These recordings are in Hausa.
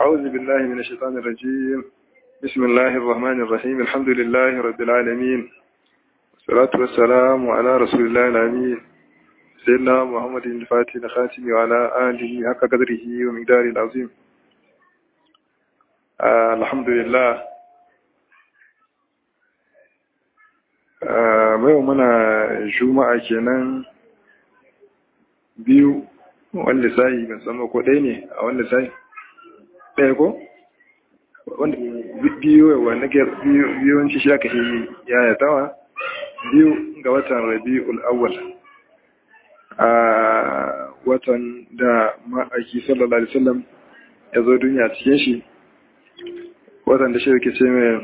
أعوذ بالله من الشيطان الرجيم بسم الله الرحمن الرحيم الحمد لله رب العالمين والصلاة والسلام على رسول الله الأمين سيدنا محمد الفاتح الخاتم وعلى آله حق قدره ومقداره العظيم آه الحمد لله mai muna juma'a kenan biyu wanda sai ban san ko ɗaya ne a wanda sai ɗaya ko wanda biyu wanda ke biyuwanci shi aka shi yaya tawa biyu ga watan rabi'ul awwal a watan da ma'aiki sallallahu alaihi wasallam ya zo duniya cikin shi watan da shi yake ce mai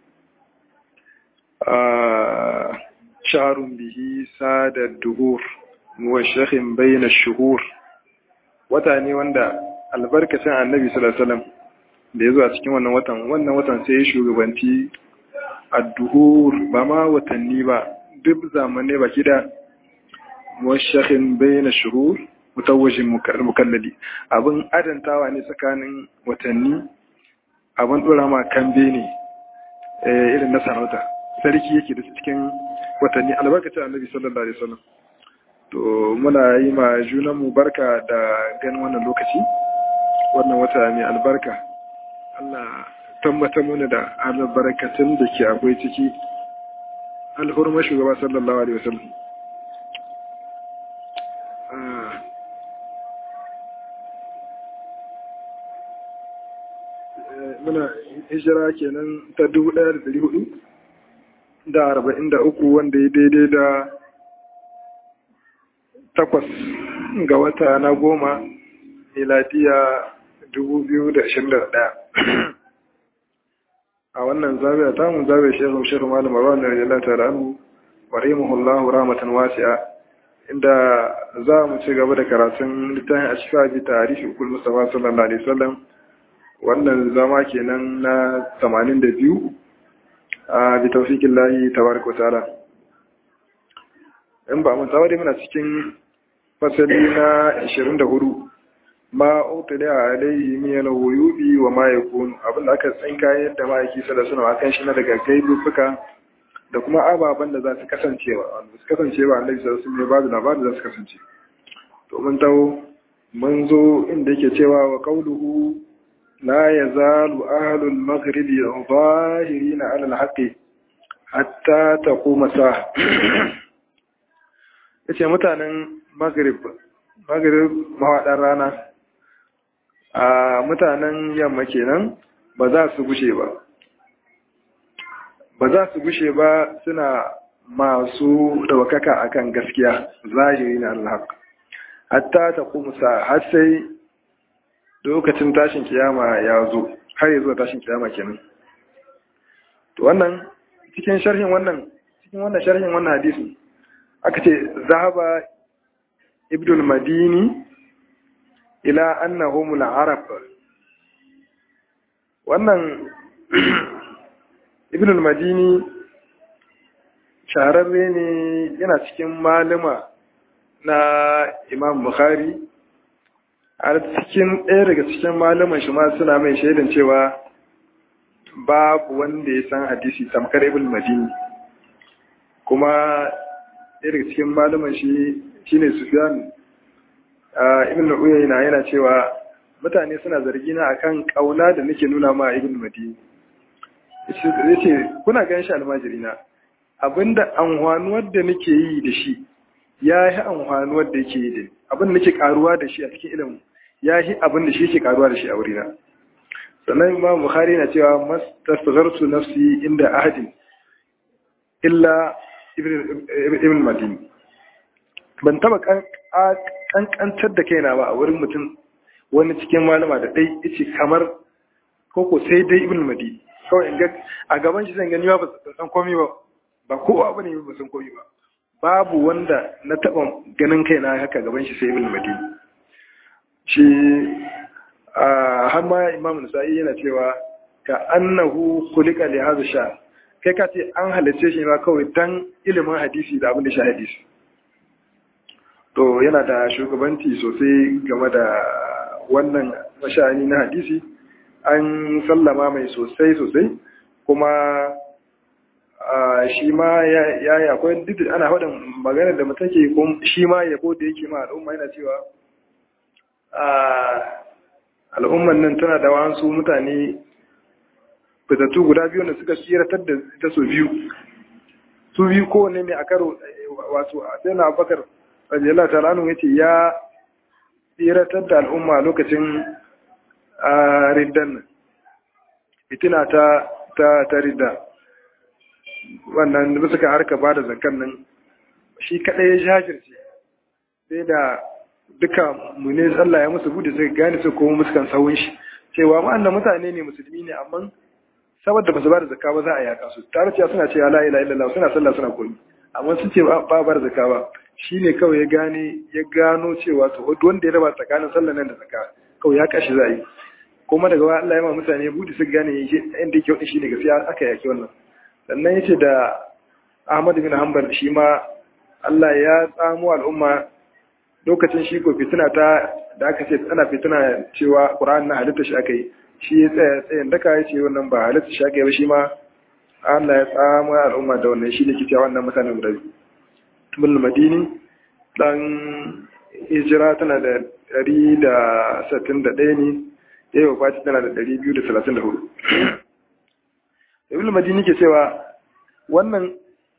شهر به ساد الدهور موشخ بين الشهور wata ne wanda albarkacin annabi sallallahu alaihi wasallam da ya zo a cikin wannan watan wannan watan sai ya shugabanci adduhur ba ma watanni ba duk zamanne ba kida muwashakhin bayna shuhur mutawajjin mukallali abin adantawa ne tsakanin watanni abin dora ma kambe ne irin na sarauta sarki yake da cikin watanni albarkacin annabi sallallahu alaihi wasallam to muna yi ma junanmu barka da ganin wannan lokaci wannan wata mai albarka Allah tabbata mana da albarkatun da ke akwai ciki alhurma shugaba sallallahu alaihi wasallam muna hijira kenan ta dubu ɗaya da ɗari hudu da arba'in da uku wanda ya daidai da takwas ga wata na goma miladiya dubu biyu da ashirin da ɗaya a wannan zabiya ta mun zabiya shehun shehun malam marwan da rajala ta ranu wa rahimahullahu rahmatan wasi'a inda za mu ci gaba da karatun littafin a cikin abi tarihi ukul mustafa sallallahu alaihi wasallam wannan zama kenan na 82 a bi taufikin lahi tabaraka ta'ala in ba mun tawari muna cikin fasali na 24 ma utila alaihi min al-wuyubi wa ma yakun abin da aka tsinka yadda ma'aiki sallallahu alaihi wasallam shi na daga gaibuka da kuma ababen da za su kasancewa wanda su kasancewa annabi sallallahu alaihi wasallam ba da labarin da za su kasance to mun tawo mun zo inda yake cewa wa qauluhu لا يزال أهل المغرب ظاهرين على الحق حتى تقوم الساعة yace mutanen maghrib maghrib mawaɗan rana a mutanen yamma kenan ba za su gushe ba ba za su gushe ba suna masu ɗaukaka akan gaskiya zahiri na Allah hatta ta kuma sa har sai lokacin tashin kiyama ya zo har ya zo tashin kiyama kenan to wannan cikin sharhin wannan cikin wannan sharhin wannan hadisi aka ce zahaba ibn al-madini ila annahum al-arab wannan ibn al-madini shahararre ne yana cikin malama na imam bukhari a cikin ɗaya daga cikin malaman shi ma suna mai shaidan cewa babu wanda ya san hadisi tamkar ibn madini kuma ɗaya daga cikin malaman shi shine sufyan ibn uyayna yana cewa mutane suna zargi na akan kauna da nake nuna ma ibn madini yace kuna ganin shi almajiri na abinda amfanuwar da nake yi da shi ya yi amfanuwar da yake yi da abin da nake karuwa da shi a cikin ilimin ya yi abin da shi yake karuwa da shi a wurina sannan imam bukhari na cewa mastasghartu nafsi inda ahadin illa ibn madini ban taba kankantar da kaina ba a wurin mutum wani cikin malama da dai yace kamar koko sai dai ibn madini kawai in ga a gaban shi zan gani ba san komai ba ba kowa bane ba san komai ba babu wanda na taba ganin kaina haka gaban shi sai ibn madini shi har ma imam nasa'i yana cewa ka annahu khuliqa li hadha sha kai ka ce an halice shi ma kawai dan ilimin hadisi da abin da shi hadisi to yana da shugabanci sosai game da wannan mashani na hadisi an sallama mai sosai sosai kuma shi ma ya yi akwai duk ana faɗin maganar da mutum ke shi ma yabo da yake ma al'umma yana cewa al'umman nan tana da wasu mutane fitattu guda biyu da suka tsiratar da ita su biyu su biyu kowane ne a karo wato a sai na bakar rajiyar talanu ya ce ya tsiratar da al'umma lokacin riddan nan fitina ta ta ridda wannan da suka harka ba da zakan nan shi kaɗai ya jajirce sai da duka mune Allah ya musu bude suka gane su kuma muskan sawun shi cewa ma'annan mutane ne musulmi ne amma saboda ba su ba da zakka ba za a yaka su tare cewa suna cewa la ilaha illallah suna sallah suna koyi amma sun ce ba ba da zakka ba shine kawai ya gane ya gano cewa to wanda ya raba tsakanin sallah nan da zakka kawai ya kashi za yi kuma daga Allah ya ma mutane bude su gane inda yake wani shine gaskiya aka yaki wannan sannan yace da Ahmad bin Hanbal shi ma Allah ya tsamo al'umma lokacin shi ko fitina ta da aka ce ana fitina cewa Qur'an na halitta shi aka yi shi ya tsaya tsayin daka ya ce wannan ba halitta shi aka yi ba shi ma Allah ya tsamo al'umma da wannan shi ne ke cewa wannan mutanen guda biyu tumul madini dan hijira tana da ɗari da sittin da ɗaya ne ya yi wa tana da ɗari biyu da talatin da hudu ibn madini ke cewa wannan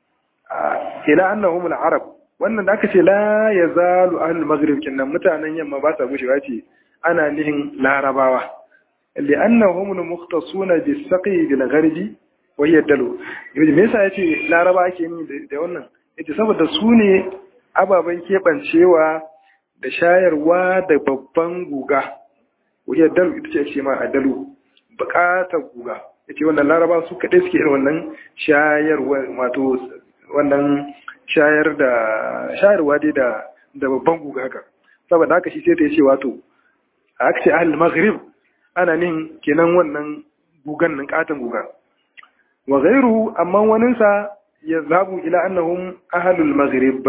ila annahum al-arab wannan da aka ce la yazalu ahlul maghrib kinnan mutanen yamma ba sa gushewa ce ana nihin larabawa li annahum mukhtasuna bis-saqi bil-gharbi wa hiya dalu me yasa yace laraba ake yi da wannan yace saboda su ne ababen kebancewa da shayarwa da babban guga wa hiya dalu ita ce ake ma adalu bukatar guga yace wannan laraba su kadai suke irin wannan shayarwa wato wannan shayar da shayarwa dai da da babban guga haka saboda haka shi sai ta ce wato a aka ce ahal maghrib ana nin kenan wannan gugan nan katon guga wa ghairu amma waninsa ya zabu ila annahum ahlul maghrib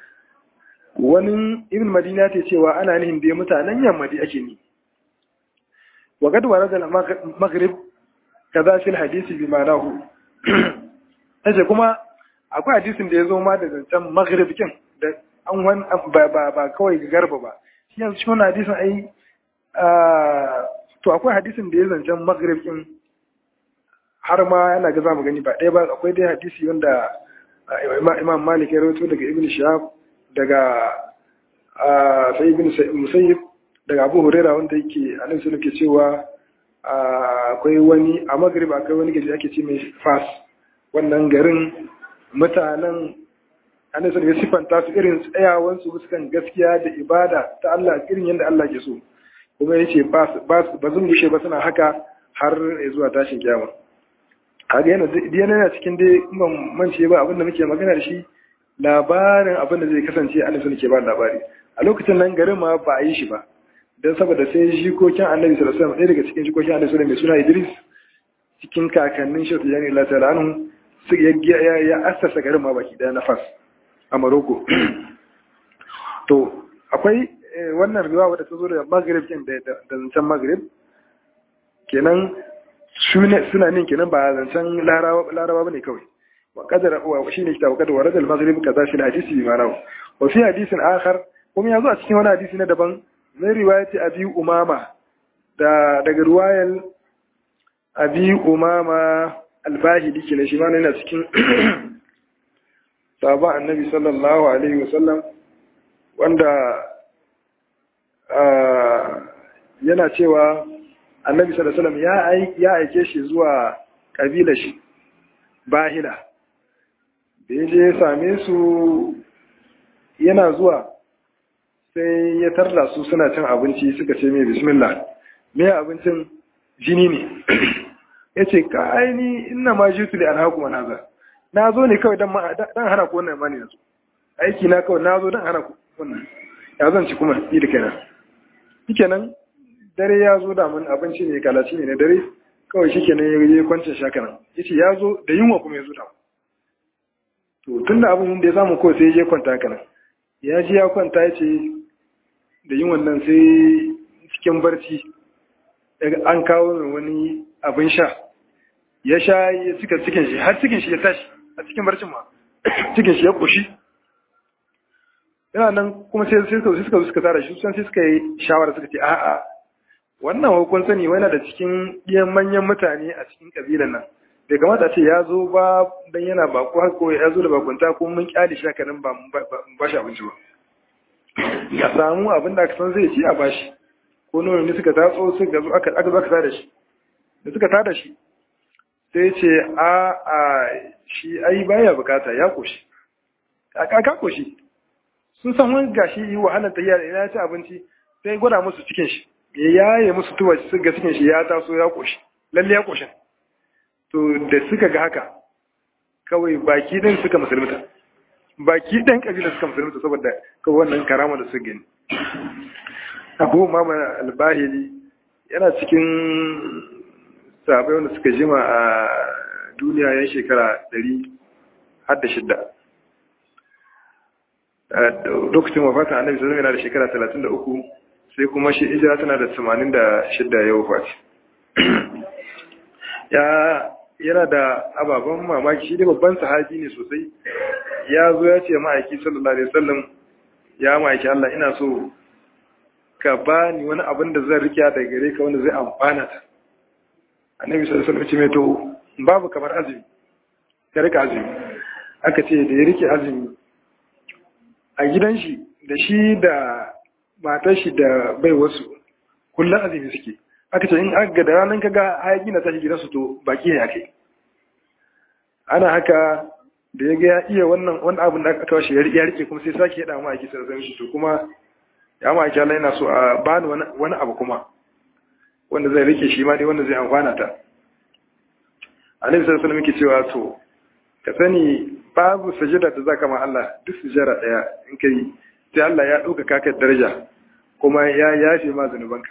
wani ibn madina ta cewa ana nihin dai mutanen yamma dai ake ni wa qad warada al maghrib kaza fil hadisi bi ma'anahu aje kuma akwai hadisin da ya zo ma da zancen maghrib kin da an wani ba ba ba kawai garba ba shi yanzu shi wannan hadisin ai to akwai hadisin da ya zancen maghrib kin har ma yana ga zamu gani ba ɗaya ba akwai dai hadisi wanda imam malik ya rawaito daga ibn shahab daga sai ibn musayyib daga abu huraira wanda yake annabi sallallahu ke cewa akwai wani a maghrib akwai wani gari ake ce mai fas wannan garin mutanen annabi sallallahu ya sifanta su irin tsayawan su fuskan gaskiya da ibada ta Allah irin yadda Allah ke so kuma yace ba ba zan gushe ba suna haka har zuwa tashin kiyama kaga yana yana cikin dai kuma mance ba abinda muke magana da shi labarin abin da zai kasance annabi sallallahu ke ba labari a lokacin nan garin ma ba a yi shi ba don saboda sai jikokin annabi sallallahu alaihi wasallam ɗaya daga cikin jikokin annabi sallallahu mai suna Idris cikin kakannin shi ta yani Allah ta'ala anhu su ya ya assasa garin ma baki daya na Fas a Morocco to akwai wannan riwaya wadda ta zo daga Maghrib kin da da zancen Maghrib kenan suna nin kenan ba zancen Larabawa Larabawa bane kawai wa qadara wa shine kitab qadara warad al-Maghrib kaza shi hadisi bi ma'anahu wa fi hadisin akhar kuma yazo a cikin wani hadisi na daban min riwayati abi umama da daga riwayar abi umama albahili ke shi ma yana cikin sabon annabi sallallahu alaihi wasallam wanda yana cewa annabi sallallahu alaihi wasallam ya aike shi zuwa kabila shi bahila da ya je ya same su yana zuwa sai ya tarla su suna cin abinci suka ce mai bismillah me abincin jini ne ya ce ka aini ina ma ji su da alhaku ma naza na zo ne kawai don hana ku wannan mani yanzu aiki na kawai na zo don hana ku wannan ya zan ci kuma yi da kenan shi kenan dare ya zo da mun abinci ne kalaci ne na dare kawai shi kenan ya yi kwancin shakanan ya ce ya zo da yunwa kuma ya zo da to tun da abin da ya samu kawai sai ya je kwanta haka nan ya ji ya kwanta ya ce da yin wannan sai cikin barci an kawo mai wani abin sha ya sha ya cika cikin shi har cikin shi ya tashi a cikin barcin ma cikin shi ya koshi yana nan kuma sai suka suka suka tara shi sun sai suka yi shawara suka ce a'a wannan hukun sani wani da cikin iyan manyan mutane a cikin kabilan nan bai kamata ce ya zo ba dan yana bako har ko ya zo da bakunta ko mun kyale shi haka nan ba ba shi abinci ba ya samu abin da aka san zai ci a bashi ko nono ne suka tatso suka zo aka aka zaka tada shi da suka tada shi sai ce a a shi ai baya bukata ya koshi aka ka koshi sun san wani gashi yi wahalar tafiya da ina ci abinci sai gwada musu cikin shi ya yaye musu tuwa su ga cikin shi ya taso ya koshi lalle ya koshin to da suka ga haka kawai baki din suka musulmuta baki ɗan ƙabilar suka musulunta saboda kawai wannan karama da su gani abu mama albahili yana cikin sabai wanda suka jima a duniya yan shekara ɗari har da shidda lokacin wafata annabi sallallahu yana da shekara talatin da uku sai kuma shi ijira tana da tamanin da shidda ya wafati ya yana da ababen mamaki shi dai babban sahabi ne sosai ya zo ya ce ma'aiki sallallahu alaihi wasallam ya ma'aiki Allah ina so ka bani wani abin da zan rike da gare ka wanda zai amfana ta annabi sallallahu alaihi wasallam ce mai to babu kamar azumi ka rika azumi aka ce da ya rike azumi a gidan shi da shi da matar shi da bai wasu kullum azumi suke aka ce in aga da ranar kaga hayaki na tashi gidansu to baki ne ake ana haka da ya ga ya iya wannan wani abin da aka washe ya rike kuma sai sake yada mu aiki sai shi to kuma ya ma aiki Allah yana so a bani wani abu kuma wanda zai rike shi ma dai wanda zai amfana ta Annabi sallallahu alaihi wasallam yake cewa to ka sani babu sajada da zaka ma Allah duk sujada daya in kai sai Allah ya dauka ka daraja kuma ya yafe ma zanubanka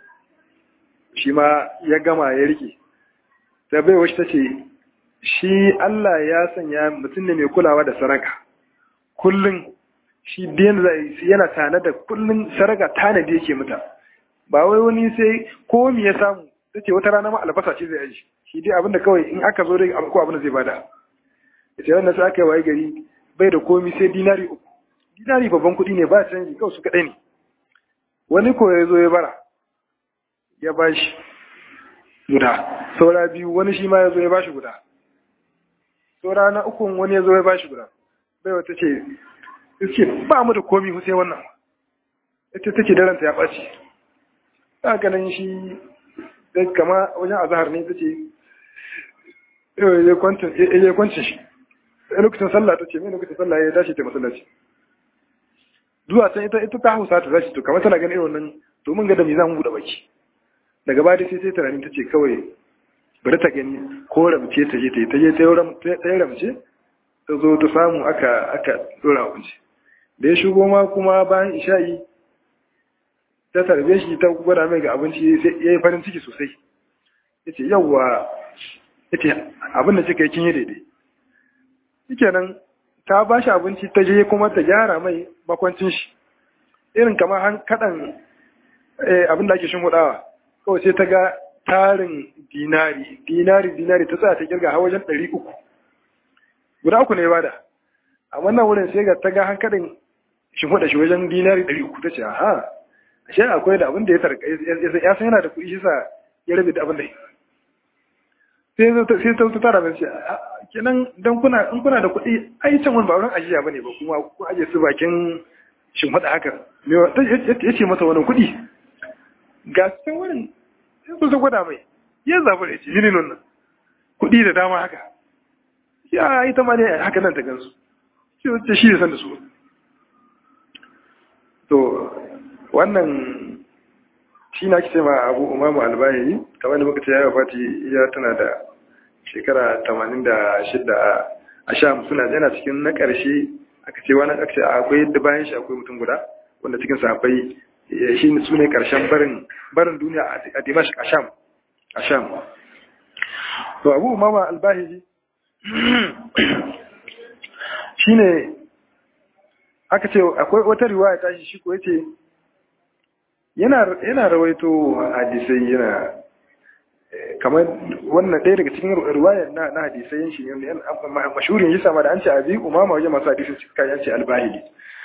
shi ma ya gama ya rike ta bai wacce ta ce shi Allah ya sanya mutum ne mai kulawa da saraka kullum shi biyan zai yana tana da kullum saraka tanadi yake mata ba wai wani sai ko me ya samu tace wata rana ma albasa ce zai aji shi dai abinda kawai in aka zo dai ko abinda zai bada ita wannan sai aka yi waye gari bai da komi sai dinari uku dinari babban kuɗi ne ba canji kawai su kaɗai ne wani ko ya zo ya bara ya bashi guda saura biyu wani shi ma ya zo ya bashi guda saura na ukun wani ya zo ya bashi guda bai wata ce iske ba mu da komi sai wannan ita take daranta ya ɓaci ta ganin shi da kama wajen azahar ne ta ce ya kwancin shi a lokacin sallah ta ce mai lokacin sallah ya dace ta masallaci zuwa can ita ita ta hausa ta zashi to kamar tana ganin irin wannan domin ga da me za mu buɗe baki daga baya sai sai tunanin ta ce kawai bari ta gani ko ramce ta je ta yi ta je ta yi ramce ta zo ta samu aka aka dora abinci da ya shigo ma kuma bayan isha'i ta tarbe shi ta gwada mai ga abinci sai ya yi farin ciki sosai ya ce yawwa ya ce abin da kika yi kin yi daidai shi nan ta ba shi abinci ta je kuma ta gyara mai makwancin shi irin kamar han kaɗan abin da ake shin hudawa kawai sai ta ga tarin dinari dinari dinari ta tsaya ta kirga har wajen ɗari uku guda uku ne bada a wannan wurin sai ga ta ga hankalin shi huda shi wajen dinari ɗari uku ta ce aha ashe akwai da abin da ya tarka ya san yana da kuɗi shi sa ya rabe da abin da sai ta tara mai ce kenan dan kuna in kuna da kuɗi ai can wani ba wurin ajiya bane ba kuma ku aje su bakin shin huda haka ya ce masa wani kuɗi ga cikin wurin sai su gwada mai ya zaɓi da ce yini nan kuɗi da dama haka ya ita ma ne haka nan ta gansu shi wacce shi da san da su to wannan shi na kice ma abu umaru albayani kamar da muka ce ya fati ya tana da shekara tamanin da shidda a sham suna yana cikin na ƙarshe aka ce wani aka ce akwai yadda bayan shi akwai mutum guda wanda cikin sahabbai shi ne su ne ƙarshen barin barin duniya a dimashq a sham a sham to abu umama albahiji shi ne aka ce akwai wata riwaya ta shi ko yace yana yana rawaito hadisai yana kamar wannan ɗaya daga cikin riwayar na na hadisai shi ne mashhurin yasa ma da an ce abi umama wajen masu hadisi suka yace albahili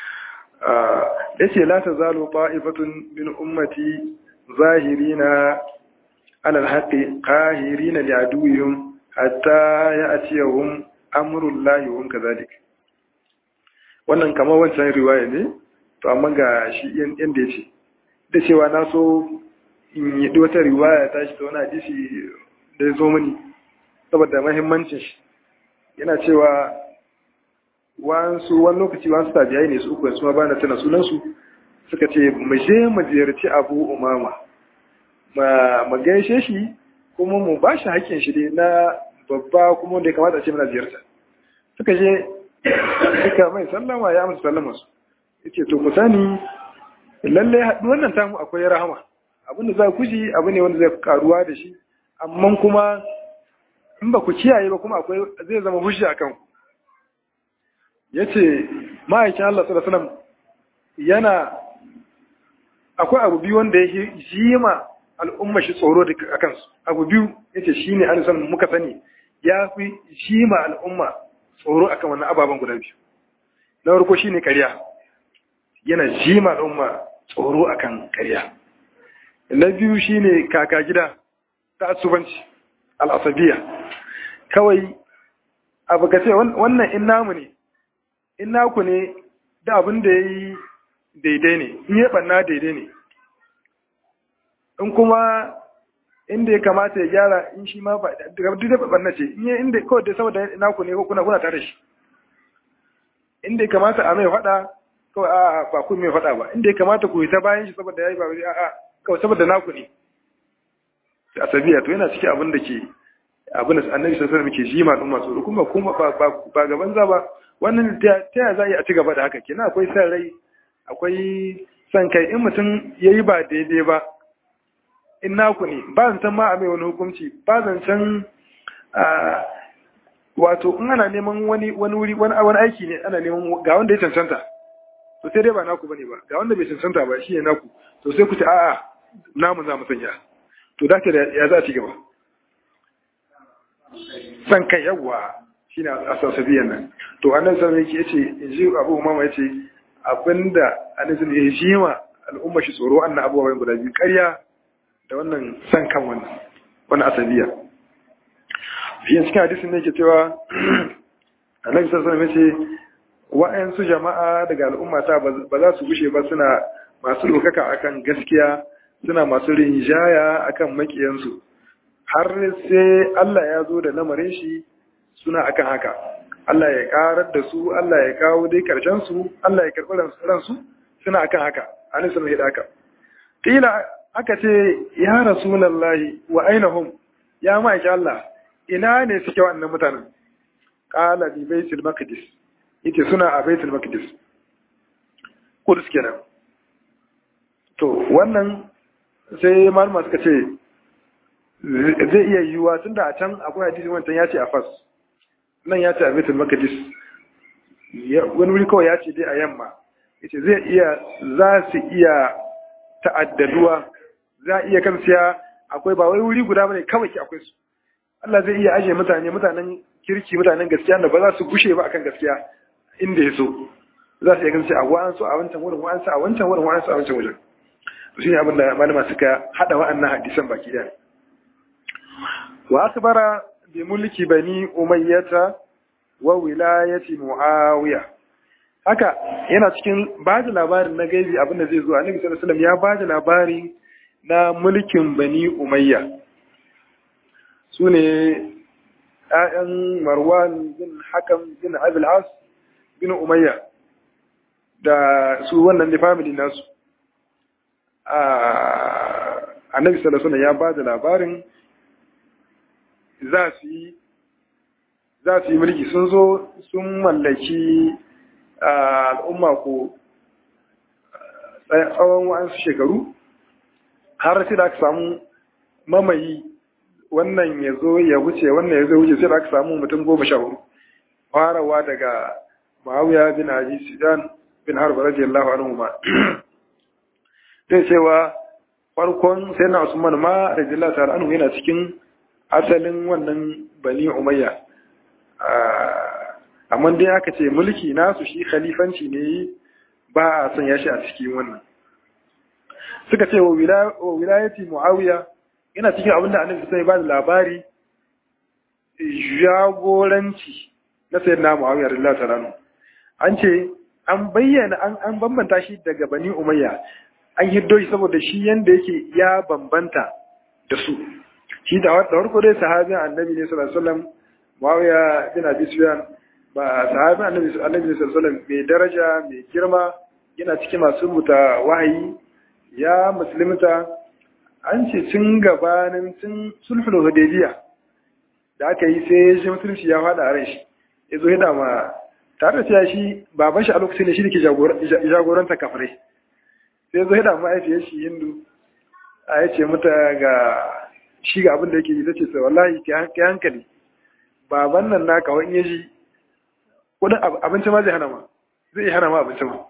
yace la tazalu ta'ifatun min ummati zahirina ala alhaqi qahirina li aduwwihim hatta ya'tiyahum amrullahi wa kadhalik wannan kamar wancan riwaya ne to amma ga shi yanda yace da cewa na so in yi wata riwaya ta shi ta wani hadisi da ya zo mani saboda mahimmancin shi yana cewa wasu wani lokaci wasu tabiyai ne su uku su ma bana tana sunansu suka ce mu je mu ziyarci abu umama ma gaishe shi kuma mu ba shi hakkin shi dai na babba kuma wanda ya kamata a ce muna ziyarta suka je suka mai sallama ya amsa sallama su yace to ku sani lallai haɗu wannan tamu akwai rahama abinda za ku ji abu ne wanda zai karuwa da shi amma kuma in ba ku kiyaye ba kuma akwai zai zama hushi a kanku ya ce ma'aikin Allah sallallahu alaihi yana akwai abu biyu wanda ya ji ma al'umma shi tsoro a kansu abu biyu ya ce shi ne an san muka sani ya fi ji ma al'umma tsoro akan wannan ababen guda biyu na farko shi ne karya yana ji ma al'umma tsoro akan karya na biyu shine kaka gida ta asubanci al'asabiya kawai abu ka ce wannan in namu ne in naku ne da abin da ya yi daidai ne in yi ɓanna daidai ne in kuma inda ya kamata ya gyara in shi ma ba duk da ɓanna ce in yi inda kawai da saboda naku ne ko kuna kuna tare shi inda ya kamata a mai faɗa kawai a ba ku mai faɗa ba inda ya kamata ku yi ta bayan shi saboda ya yi ba wuri a'a kawai saboda naku ne a sabiya to yana cikin abin da ke abin da annabi sallallahu alaihi ke jima din masu kuma kuma ba ba gaban za ba wannan ta ya za a ci gaba da haka kenan akwai san rai akwai san kai in mutum yayi ba daidai ba in naku ne ba zan san ma a mai wani hukunci ba zan san wato in ana neman wani wani wuri wani wani aiki ne ana neman ga wanda ya cancanta to sai dai ba naku bane ba ga wanda bai cancanta ba shi ne naku to sai ku ce a'a namu za mu sanya to da ta ya za a ci gaba san kai yawa shine asasabiyan nan to annan sai yake yace in ji Abu Umama yace abinda annabi ya ji ma al'umma shi tsoro annan abubuwan guda biyu ƙarya da wannan san kan wannan wannan asabiya shi cikin hadisin ne yake cewa annabi sallallahu alaihi wasallam yace wa'ansu jama'a daga al'ummata ba za su gushe ba suna masu lokaka akan gaskiya suna masu rinjaya akan makiyansu har sai Allah ya zo da lamarin shi suna akan haka Allah ya karar da su Allah ya kawo dai karshen su Allah ya karɓi ransu suna akan haka anin sun hida haka kila aka ce ya rasulullahi wa ainahum ya ma'aiki Allah ina ne suke wannan mutanen qala bi baitul maqdis yake suna a baitul maqdis kudus kenan to wannan sai malama suka ce zai iya yiwuwa tunda a can akwai hadisi wancan ya ce a fas nan ya ce a baitul maqdis wani wuri kawai ya ce dai a yamma yace zai iya za su iya ta'addaduwa za a iya kansiya akwai ba wai wuri guda bane kawai ki akwai su Allah zai iya ajiye mutane mutanen kirki mutanen gaskiya da ba za su gushe ba akan gaskiya inda ya so za su iya kansiya a wa'ansu a wancan wurin wa'ansu a wancan wurin wa'ansu a wancan wurin to shine abin da malama suka hada wa'annan hadisan baki daya wa akbara bi mulki bani umayyata wa wilayati muawiya haka yana cikin bada labarin na gaibi abinda zai zo annabi sallallahu alaihi wasallam ya bada labari na mulkin bani umayya sune ƴaƴan marwan bin hakam bin abul as bin umayya da su wannan da family nasu annabi sallallahu alaihi wasallam ya bada labarin za su yi za su yi mulki sun zo sun mallaki al'umma ko tsawon wa'ansu shekaru har sai da aka samu mamayi wannan ya zo ya wuce wannan ya zo wuce sai da aka samu mutum goma sha hudu farawa daga ma'awiya bin abi sudan bin harba radiyallahu anhu ma zai cewa farkon sai na usman ma radiyallahu ta'ala anhu yana cikin asalin wannan bani umayya amma dai aka ce mulki nasu shi khalifanci ne ba a sanya shi a cikin wannan suka ce wa wilayati muawiya yana cikin abin da annabi sai ba da labari jagoranci na sayyidina muawiya radiyallahu ta'ala an ce an bayyana an bambanta shi daga bani umayya an hiddo shi saboda shi yanda yake ya bambanta da su shi da farko dai sahabin annabi ne sallallahu alaihi wasallam muawiya bin abi sufyan ba sahabin annabi annabi sallallahu alaihi wasallam mai daraja mai girma yana cikin masu rubuta wahayi ya musulunta an ce tun gabanin tun sulhul hudaybiya da aka yi sai shi musulunci ya fada a ran shi ya zo ya ma tare da cewa shi baban shi a lokacin da shi ne ke jagoranta kafirai sai zo da ma'aifiyar shi hindu a ya ce mata ga shi ga abin da yake yi ta ce sai wallahi ke hankali baban nan na kawai in yaji kudin abinci ma zai hana ma zai yi hana ma abinci ma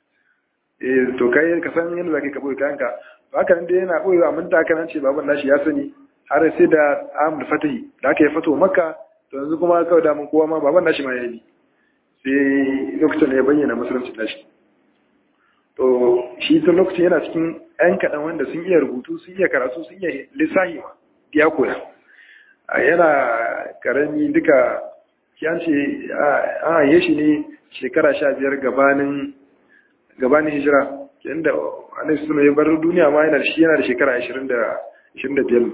eh to kai ka san yadda zaka ka boye kayanka to haka nan dai yana boye amma da haka nan ce baban nashi ya sani har sai da amul fatahi da aka yi fato makka to yanzu kuma kawai da mun kowa ma baban nashi ma ya yi sai lokacin da ya bayyana musulunci nashi to shi tun lokacin yana cikin ‘yan kaɗan wanda sun iya rubutu sun iya karatu sun iya lissahi ma ya koya yana ƙarami duka yan ce an haye shi ne shekara sha biyar gabanin gabanin hijira yadda annabi suna ya bar duniya ma yana da shi yana da shekara ashirin da biyar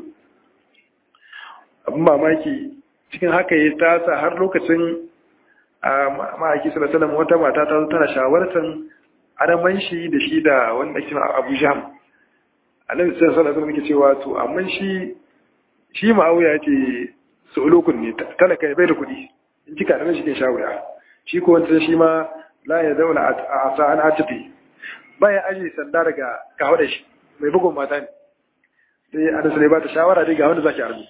abin mamaki cikin haka ya tasa har lokacin a ma'aiki sallallahu wata mata ta zo tana shawartar adaman shi da shi da wanda ake Abu Jam Annabi sallallahu alaihi wasallam yake cewa to amma shi shi Muawiya yace sulukun ne talaka bai da kuɗi in kika da shi ke shawara shi ko wanda shi ma la ya daula a sa'an atifi baya aji sanda daga kawo da shi mai bugun mata ne sai Annabi sai ba ta shawara dai ga wanda zaki arzu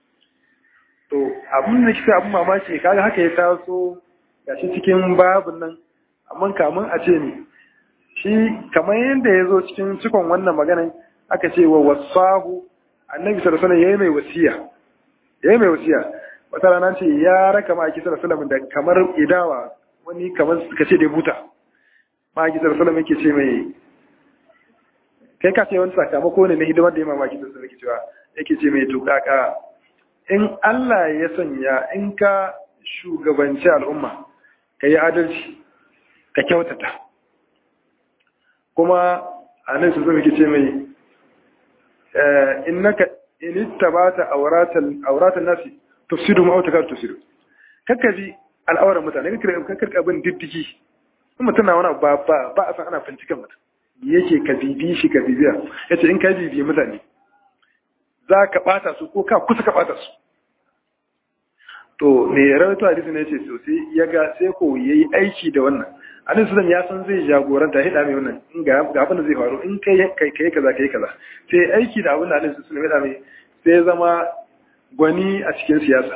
to abun da kika abun mamaki kaga haka ya taso gashi cikin babun nan amma kamun a ce ne shi kamar yadda ya zo cikin cikon wannan maganan aka ce wa wasahu annabi sallallahu alaihi yayi mai wasiya yayi mai wasiya wata rana ce ya raka ma sallallahu alaihi da kamar idawa wani kamar suka ce da buta ma sallallahu alaihi yake ce mai kai ka ce wani sakamako ne na hidimar da ya mamaki sallallahu alaihi cewa yake ce mai tukaka in Allah ya sanya in ka shugabanci al'umma ka yi adalci ka kyautata kuma a nan su zama ke ce mai innaka in ittabata auratan auratan nasi tufsidu ma autakar tufsidu kakkaji al'auran mutane kakkar kakkar bin diddigi in mutum na wani ba ba ba a san ana binciken mutum yake ka bibi shi ka bibiya yace in ka bibi mutane za ka bata su ko ka kusa ka bata su to me rawaito hadisi ne yace to sai ya ga sai ko yayi aiki da wannan annabi sallallahu ya san zai jagoranta hida mai wannan in ga ga abin da zai faru in kai kai kai kaza kai kaza sai aiki da abin da annabi sallallahu ya mai sai zama gwani a cikin siyasa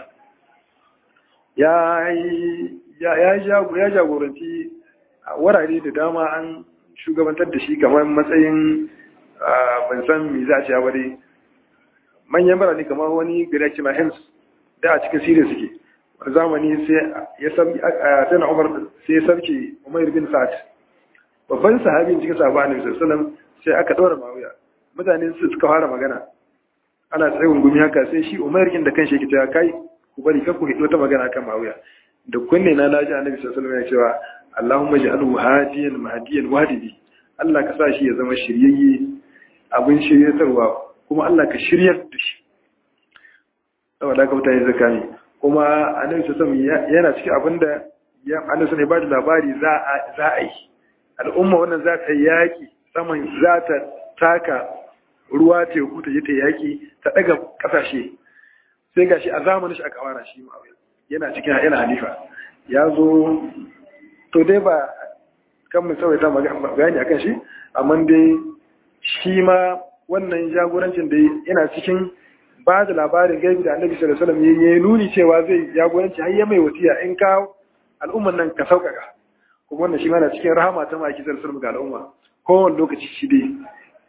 ya ya ya jagoranci wurare da dama an shugabantar da shi kamar matsayin ban san me za a ce ba dai manyan birane kamar wani gari ake ma hems da a cikin siriya suke wani zamani sai ya sabki sai na umar sai ya sabki umar bin sa'ad babban sahabin cikin sahabba annabi sallallahu sai aka ɗora mawuya mutane su suka fara magana ana tsayin gumi haka sai shi umar kin da kanshi yake cewa kai ku bari kar ku hido ta magana kan mawuya da kunne na naji annabi sallallahu alaihi wasallam ya cewa Allahumma ja'alhu hadiyan mahdiyan wadibi Allah ka sa shi ya zama shiryayye abin shiryatarwa kuma Allah ka shiryar da shi saboda haka mutane zaka ne kuma annabi sallallahu yana cikin abinda ya annabi ne ba da labari za a za a yi al'umma wannan za ta yaki saman za ta taka ruwa teku ta je ta yaki ta daga kasashe sai gashi a zamanin shi aka fara shi ma'awiya yana cikin yana halifa ya zo to dai ba kan mu tsawaita bayani akan shi amma dai shi ma wannan jagorancin da yana cikin ba da labarin gaibi da annabi sallallahu alaihi wasallam yayi nuni cewa zai jagoranci har ya mai wasiya in ka al'umman nan ka sauƙaƙa kuma wannan shi ma na cikin rahama ta maki sallallahu alaihi ga al'umma kowane lokaci shi dai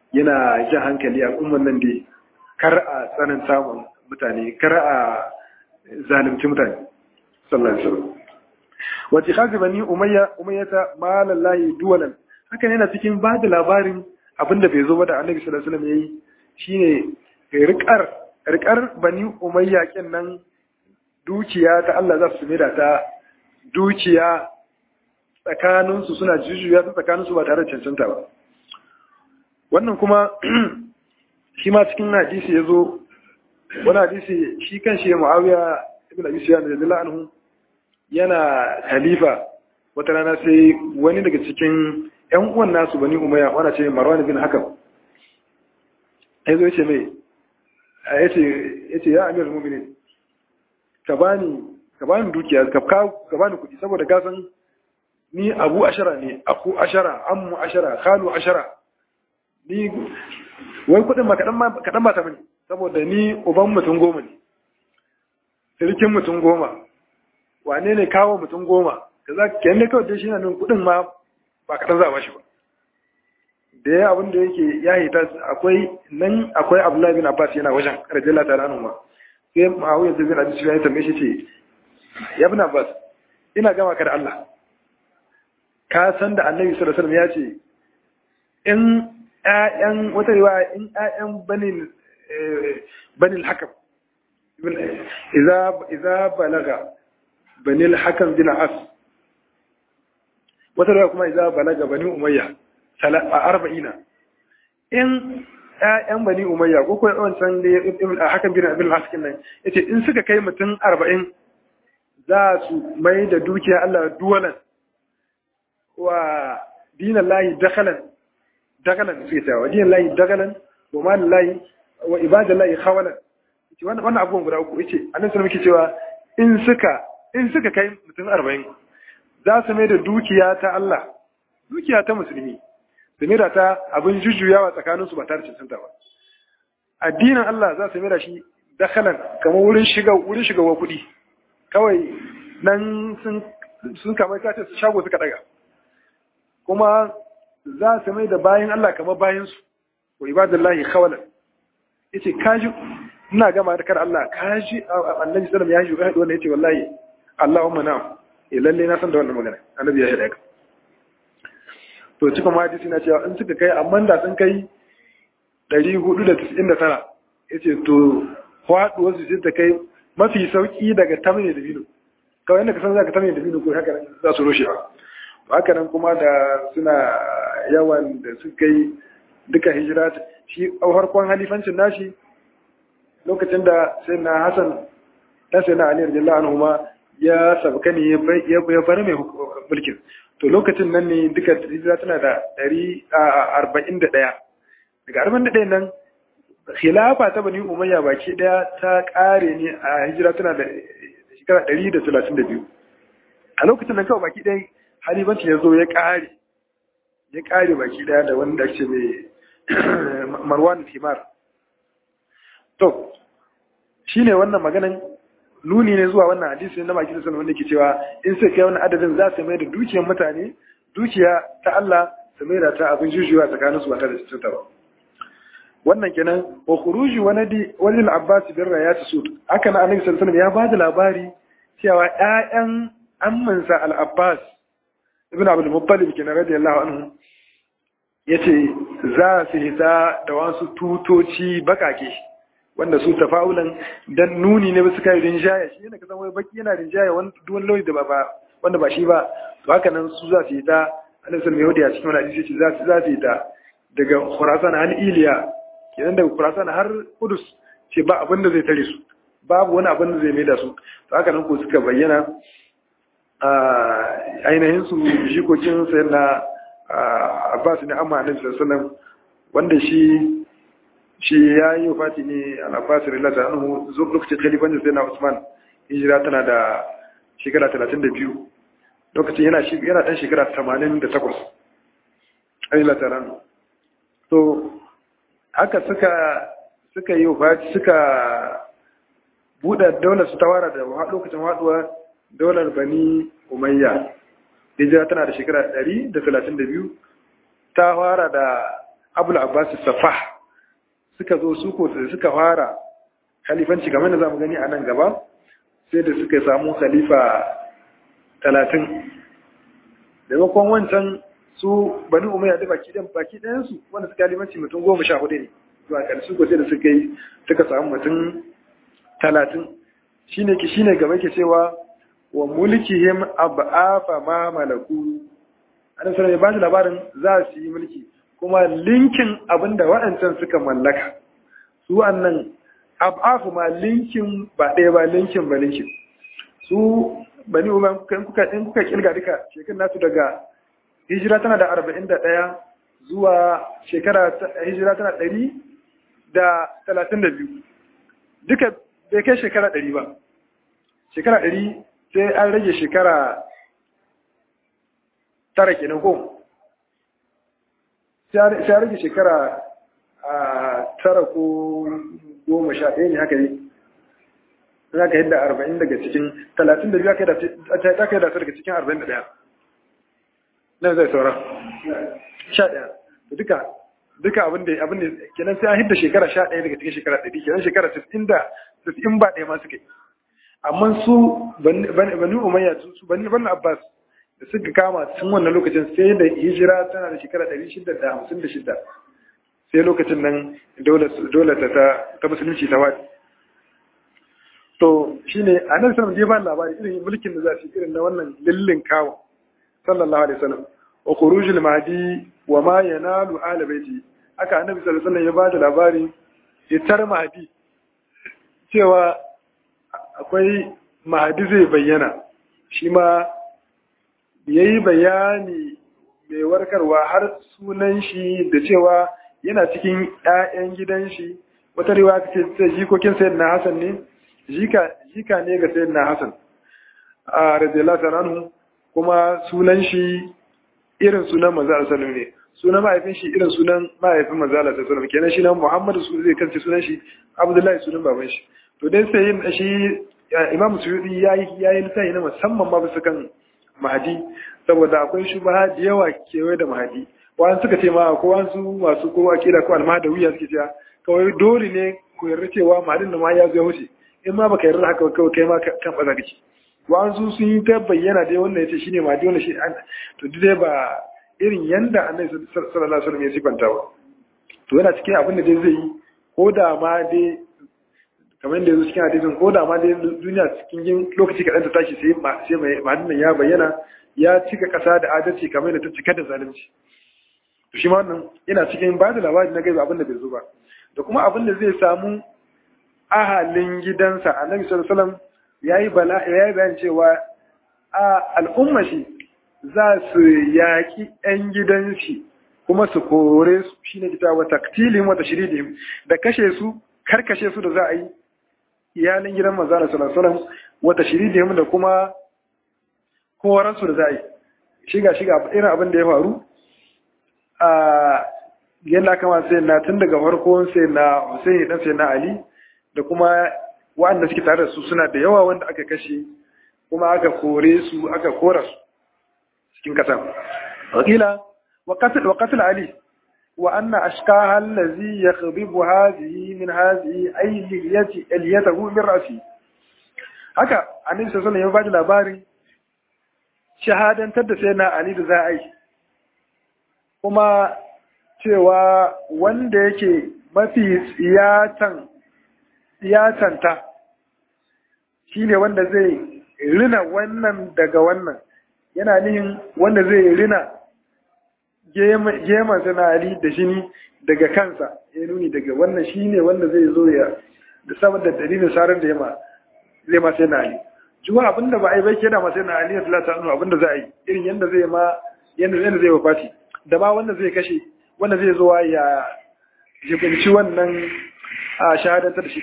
yana jan hankali a umman nan dai kar a tsananta mutane kar a zalunci mutane sallallahu alaihi wasallam wa tikhazi bani umayya umayyata malallahi duwalan haka ne yana cikin ba da labarin abinda bai zo ba da annabi sallallahu alaihi wasallam yayi shine rikar rikar bani umayya kin nan dukiya ta Allah za su da ta dukiya tsakaninsu suna jujjuya ta tsakaninsu ba tare da cancanta ba wannan kuma shi ma cikin hadisi ya zo wani hadisi shi kan shi mu'awiya ibn abi sufyan radiyallahu anhu yana khalifa wata rana sai wani daga cikin ƴan uwan nasu bani umayya wanda ce marwan bin hakam ya zo yace mai yace yace ya amirul mu'minin ka bani ka bani dukiya ka ka bani kuɗi saboda ka san ni abu ashara ne aku ashara ammu ashara khalu ashara ni wai kuɗin ma kaɗan ba ta mani saboda ni uban mutum goma ne sirkin mutum goma wane ne kawo mutum goma da za ka yanne kawai dai shi na nan kuɗin ma ba kaɗan za a bashi ba da ya abin da yake ya hita akwai nan akwai abdullahi bin abbas yana wajen rajala ta ranu ma sai ma'awiyar da bin abin ya tambaye shi ce ya bin abbas ina gama ka da allah ka san da annabi sallallahu alaihi wasallam ya ce in ƴaƴan wata riwaya in ƴaƴan banin banin hakam idza idza balaga banil hakam bin as wata riwaya kuma idza balaga bani umayya a arba'ina in ƴaƴan bani umayya ko kuma wancan da hakan bin abin haskin nan yace in suka kai mutum arba'in za su mai da dukiya Allah duwalan wa dinan lahi dakalan dakalan suke cewa wa dinan lahi dakalan wa malin lahi wa ibadan lahi khawalan wannan abubuwan guda uku yace annabi sallallahu alaihi cewa in suka in suka kai mutum arba'in za su mai da dukiya ta Allah dukiya ta musulmi su mai da ta abin jujjuyawa tsakaninsu ba tare da cancanta ba addinin Allah za su mai da shi dakalan kamar wurin shiga wurin shigawa kuɗi kawai nan sun sun kamar kace su shago suka daga kuma za su mai da bayan Allah kamar bayan su wa ibadallahi khawalan yace kaji ina gama da kar Allah kaji annabi sallallahu alaihi wasallam ya yi wannan yace wallahi Allahumma na'am eh lalle na san da wannan magana annabi ya yi ka to cikin hadisi na cewa in suka kai amma da sun kai 499 yace to faduwar su ta kai mafi sauki daga tamne da bino kawai inda ka san zaka tamne da bino ko haka za su rushe ba haka nan kuma da suna yawan da suka yi duka hijira shi a farkon halifancin nashi lokacin da sai na Hassan dan sai na Ali radiyallahu anhu ma ya sabka ne ya bar mai mulkin to lokacin nan ne duka hijira tana da 141 daga 41 nan khilafa ta bani umayya baki daya ta kare ne a hijira tana da shekara 132 a lokacin nan kawai baki daya halifanci ya zo ya kare ya kare baki daya da wanda ake mai marwan himar to shine wannan maganan nuni ne zuwa wannan hadisi na maki sanar wanda ke cewa in sai kai wani adadin za su mai da dukiyar mutane dukiya ta Allah su mai da ta abin jujuwa tsakanin su ba tare da cuta ba wannan kenan wa khuruju waladi walil abbas bin rayat sud haka na annabi sallallahu alaihi wasallam ya bada labari cewa ƴaƴan ammansa al abbas ibn abdul muttalib kenan radiyallahu anhu yace za su hita da wasu tutoci bakake wanda su tafa'ulan dan nuni ne ba su kai rinjaya shi yana kasan wai baki yana rinjaya wani duwan lauyi da ba wanda ba shi ba to haka nan su za su yi ta annabi sallallahu alaihi wasallam cikin wani hadisi za su za su yi ta daga Khurasan har Iliya kenan daga Khurasan har Kudus ce ba abin da zai tare su babu wani abin da zai maida su to haka nan ko suka bayyana a ainihin su jikokin sayyidina Abbas ne amma annabi sallallahu alaihi wasallam wanda shi shi ya yi wafati ne al'abbasir lalata anhu zo lokacin khalifancin sai na usman hijira tana da shekara 32 lokacin yana yana dan shekara 88 ai lalata anhu to haka suka suka yi wafati suka buɗe daular su tawara da lokacin haɗuwa daular bani umayya hijira tana da shekara 132 ta fara da abul abbas safah suka zo su ko suka fara khalifanci kamar da zamu gani a nan gaba sai da suka samu khalifa talatin maimakon wancan su bani umayya da baki ɗan baki ɗayansu wanda suka limanci mutum goma sha hudu ne zuwa ƙarshe ko sai da suka yi suka samu mutum talatin shine ki shine gaba ke cewa wa mulkihim ab'afa ma malaku annabi sallallahu alaihi wasallam labarin za su yi mulki kuma linkin abinda waɗancan suka mallaka su wannan ab'afu ma linkin ba ɗaya ba linkin ba linkin su bani umar in kuka in kuka kilga duka shekarun nasu daga hijira tana da arba'in da ɗaya zuwa shekara hijira tana ɗari da talatin da biyu duka bai kai shekara ɗari ba shekara ɗari sai an rage shekara tara kenan ko sai an rage shekara tara ko goma sha ɗaya ne haka ne za ka yadda arba'in daga cikin talatin da biyu aka yi da daga cikin arba'in da ɗaya nan zai saura sha ɗaya duka duka abin da abin da kenan sai an hidda shekara sha ɗaya daga cikin shekara ɗari kenan shekara sittin da sittin ba ɗaya ma suka yi amma su bani umayya su bani bani abbas da suka kama tun wannan lokacin sai da hijira tana da shekara ɗari shida da hamsin da shida sai lokacin nan dole ta ta musulunci ta wadi to shine a nan sanar da ba labari irin mulkin da za su irin na wannan lillin kawo sallallahu alaihi wasallam wa khurujul mahdi wa ma yanalu ala baiti aka annabi sallallahu alaihi wasallam ya bada labari fitar mahdi cewa akwai mahdi zai bayyana shi ma yayi bayani mai warkarwa har sunan shi da cewa yana cikin ƴaƴan gidan shi wata riwaya ce ta jikokin sayyidina Hassan ne jika jika ne ga sayyidina Hassan a radiyallahu anhu kuma sunan shi irin sunan manzo Allah sallallahu ne sunan mahaifin shi irin sunan mahaifin manzo Allah sallallahu alaihi kenan shi nan Muhammadu su zai kance sunan shi Abdullahi sunan baban shi to dai sai yin shi Imam Suyuti yayi yayi lissafi na musamman ma bisa kan Mahdi saboda akwai shubha da yawa kewaye da Mahdi wani suka ce ma ko wasu masu ko akida ko almahdawiya suke cewa kawai dole ne ku yarda cewa Mahdin da ma ya zo wuce in ma baka yarda haka kawai kai ma kan baza kake wa'ansu sun yi ta bayyana dai wannan yace shine ma dole shi an to dai ba irin yanda Annabi sallallahu alaihi wasallam ya sifanta ba to yana cikin abin da dai zai yi ko da ma dai kamar da yanzu cikin hadisin ko da ma dai duniya cikin yin lokaci kaɗan ta tashi sai sai mai mahadin ya bayyana ya cika ƙasa da adalci kamar da ta cika da zalunci to shi ma wannan yana cikin ba da labari na gaiba abin da bai zo ba da kuma abin da zai samu ahalin gidansa annabi sallallahu alaihi wasallam yayi bala yayi bayan cewa a al'umma shi za su yaki ɗan gidan shi kuma su kore su shine kita wa taktilin wa tashridihim da kashe su karkashe su da za a yi iyalin gidan manzo sallallahu alaihi wasallam wa tashridihim da kuma koran su da za a yi shiga shiga irin abin da ya faru a yadda kama sai na tun daga farkon sai na Hussein dan sai na Ali da kuma waɗanda suke tare da su suna da yawa wanda aka kashe kuma aka kore su aka kora su cikin kasa wakila wa qatl wa qatl ali wa anna ashqaha allazi yakhdibu hadhihi min hadhihi ay liyati aliyatahu min ra'si haka annabi sallallahu alaihi wasallam ya bada labari shahadantar da sai na ali da za a yi kuma cewa wanda yake mafi tsiyatan siyasanta shi ne wanda zai rina wannan daga wannan yana nihin wanda zai rina geman sana'ari da jini daga kansa ya nuni daga wannan shi ne wanda zai zo ya da saboda dalilin sarar da yama zai ma sai na ali juwa abinda ba a yi bai kena ma sai na ali ya talata anu abinda za a yi irin yadda zai ma yadda zai wafati da ba wanda zai kashe wanda zai zo ya jibinci wannan a shahadantar da shi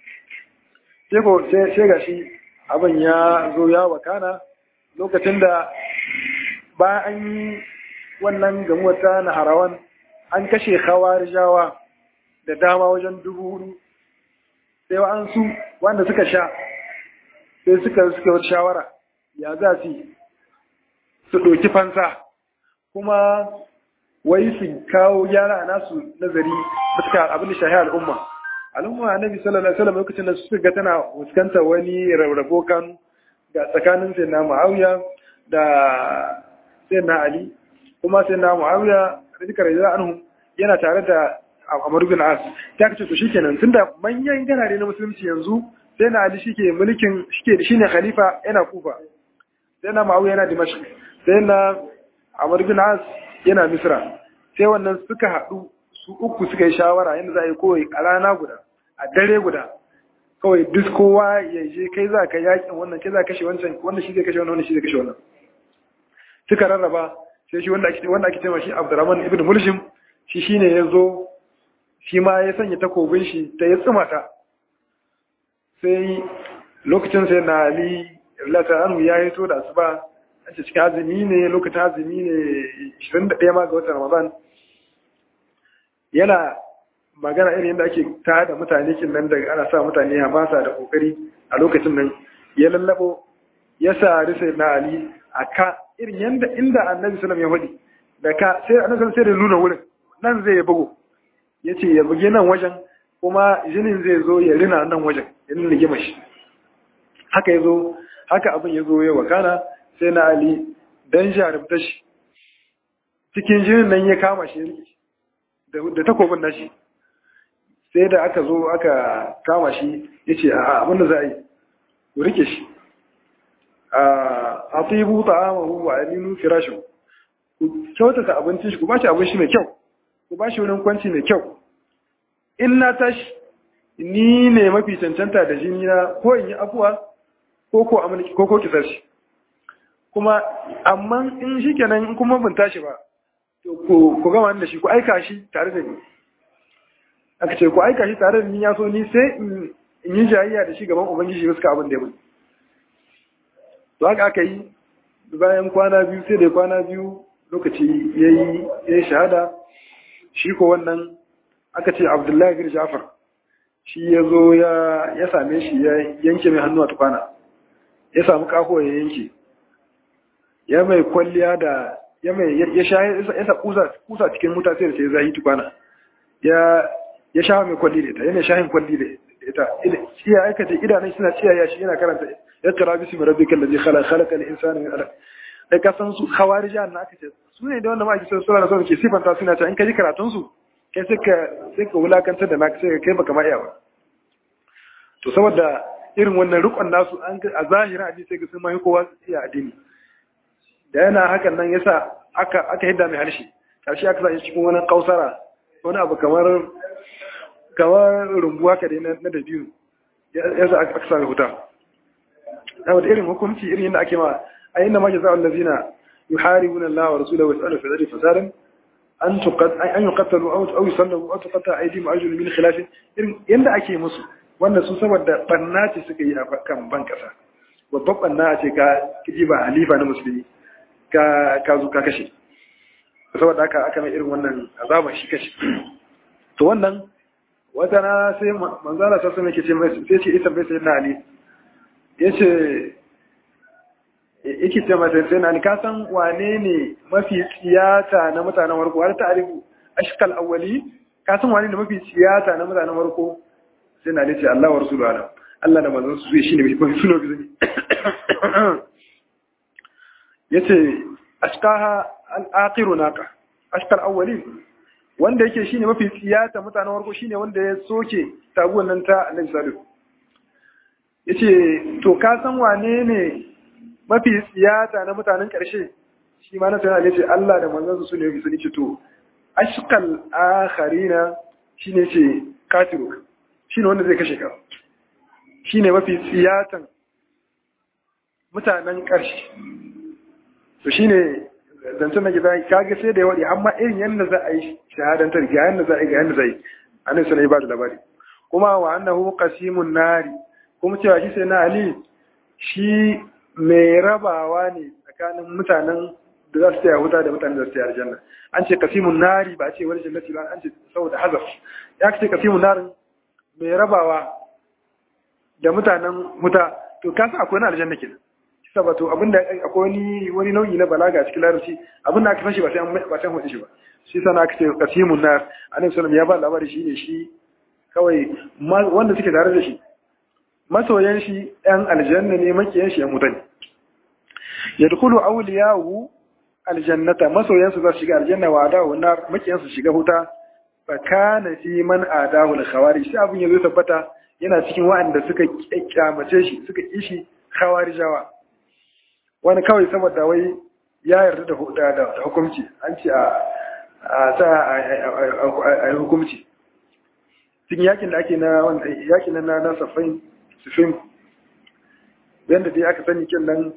sai ga shi abin ya zo ya wakana lokacin da bayan an yi wannan gamuwa ta na harawan an kashe jawa da dama wajen dubu hudu sai an su wanda suka sha sai suka suka wata shawara ya za su su ɗauki fansa kuma wai su kawo gyara a nasu nazari fuska abin da shahi al'umma al'umma annabi sallallahu alaihi wasallam lokacin da suka ga tana fuskantar wani rarrabo kan ga tsakanin sayyidina Muawiya da sayyidina Ali kuma sayyidina Muawiya radiyallahu anhu yana tare da Amr bin As ta kace to shikenan tunda manyan ganare na musulunci yanzu sayyidina Ali shike mulkin shike shine khalifa yana Kufa sayyidina Muawiya yana Dimashq sayyidina Amr bin As yana Misra sai wannan suka haɗu su uku suka yi shawara yadda za a yi kowai a rana guda a dare guda kawai duk kowa ya je kai za ka yakin wannan kai za ka kashe wancan wanda shi zai kashe wannan wanda shi zai kashe wannan suka rarraba sai shi wanda ake wanda ake cewa shi Abdurrahman ibn Mulshim shi shine ya zo shi ma ya sanya takobin shi ta ya tsuma ta sai lokacin sai na Ali Rillata Anhu ya yi to da asuba an ce cikin azumi ne lokacin azumi ne 21 ma ga watan Ramadan yana magana irin yadda ake ta da mutane kin nan daga ana sa mutane hamasa da kokari a lokacin nan ya lallabo ya sa risa na Ali a ka irin yadda inda annabi sallam ya faɗi da ka sai annabi sai da nuna wurin nan zai ya bugo ya ce ya buge nan wajen kuma jinin zai zo ya rina nan wajen ya nuna gima shi haka ya zo haka abin ya zo ya wakana sai na Ali dan jarumta shi cikin jinin nan ya kama shi ya da takobin nashi sai da aka zo aka kama shi ya ce a abinda za a yi ku rike shi a tsibu ta'amahu wa aminu firashin ku kyautata abincin shi ku ba shi abinci mai kyau ku ba shi wurin kwanci mai kyau in na tashi ni ne mafi cancanta da jini na ko in yi afuwa ko ko amurki ko ko kisar shi kuma amma in shi kenan in kuma ban tashi ba ku gama da shi ku aika shi tare da ni aka ce ku aika shi tare da ni ya so ni sai in yi jayayya da shi gaban ubangiji suka abin da ya mun to haka aka yi bayan kwana biyu sai da kwana biyu lokaci ya yi shahada shi ko wannan aka ce abdullahi bin jafar shi ya zo ya same shi ya yanke mai hannu a tukwana ya samu kaho ya yanke ya mai kwalliya da ya mai ya sha ya sa kusa cikin wuta sai da sai zai tukwana ya ya sha mai kwalli da ita yana shahin kwalli da ita iya aikata idanun suna ciyaya shi yana karanta ya tara bisu mai rabbi kallazi khala khalaqa al-insana min alaq da ka san su khawarijan na aka ce su ne da wanda ma ake so sura da ke sifanta suna ta in ka ji karatun su kai sai ka sai ka wulakantar da naka sai kai baka ma iya ba to saboda irin wannan rukun nasu an a zahirin addini sai ga sun mai kowa iya addini da yana hakan nan yasa aka aka hidda mai harshe karshe aka sa cikin wani kausara wani abu kamar kamar rumbuwa ka na da biyu ya sa aka sami huta na wata irin hukunci irin yadda ake ma a yin da ma jaza allazina yuharibuna Allah wa rasulahu wa yas'alu fi dhati fasadan an tuqat an yuqatalu aw aw yusallabu aw tuqata aydihim arjulu min khilaf irin yanda ake musu wanda su saboda barna ce suka yi a kan ban kasa babban barna ce ka kiji ba halifa na musulmi ka ka zo ka kashe saboda haka aka mai irin wannan azaban shi kashe to wannan wata na sai manzala ta sun yake ce sai ce ita bai sai na ali yace yake ce mata sai na ali ka san wane ne mafi tsiyata na mutanen warko har ta arifu ashkal awwali ka san wane ne mafi tsiyata na mutanen warko sai na ali ce Allah wa rasulu alam Allah da manzon su shine mafi suno bizumi yace ashkaha al-aqiru naqa ashkal awwali wanda yake shine mafi tsiyata mutanen warko shine wanda ya soke taguwan nan ta Annabi sallallahu yace to ka san wane ne mafi tsiyata na mutanen karshe shi ma na sanar yace Allah da manzon su ne yafi sani ce to ashqal akharina shine ce katiru shine wanda zai kashe ka shine mafi tsiyatan mutanen karshe to shine zancen da gida kaga sai da yawaɗi amma irin yadda za a yi shahadantar ga yadda za a yi ga yadda za a yi annabi sai ba da labari kuma wa annahu qasimun nari kuma cewa shi sai na ali shi mai rabawa ne tsakanin mutanen da za su taya wuta da mutanen da su taya aljanna an ce qasimun nari ba a ce wani jannati ba an ce saboda hazaf ya ce qasimun narin mai rabawa da mutanen wuta to kasa akwai na aljanna kenan sabato abinda akwai wani wani nau'i na balaga cikin larabci abinda aka san shi ba sai ba sai hudu shi ba shi sana aka ce qasimun nar annabi sallallahu ya ba labari shi ne shi kawai wanda suke tare da shi masoyan shi ɗan aljanna ne makiyan shi ya mutane yadkhulu awliyahu aljannata masoyansu za su shiga aljanna wa adahu nar makiyansu shiga huta fa kana fi man adahu al-khawarij sai abin yazo tabbata yana cikin waɗanda suka kyamace shi suka kishi khawarijawa wani kawai saboda wai ya yarda da da hukunci an ce a sa a hukunci cikin yakin da ake na yakin na na safain sufin yanda dai aka sani kin nan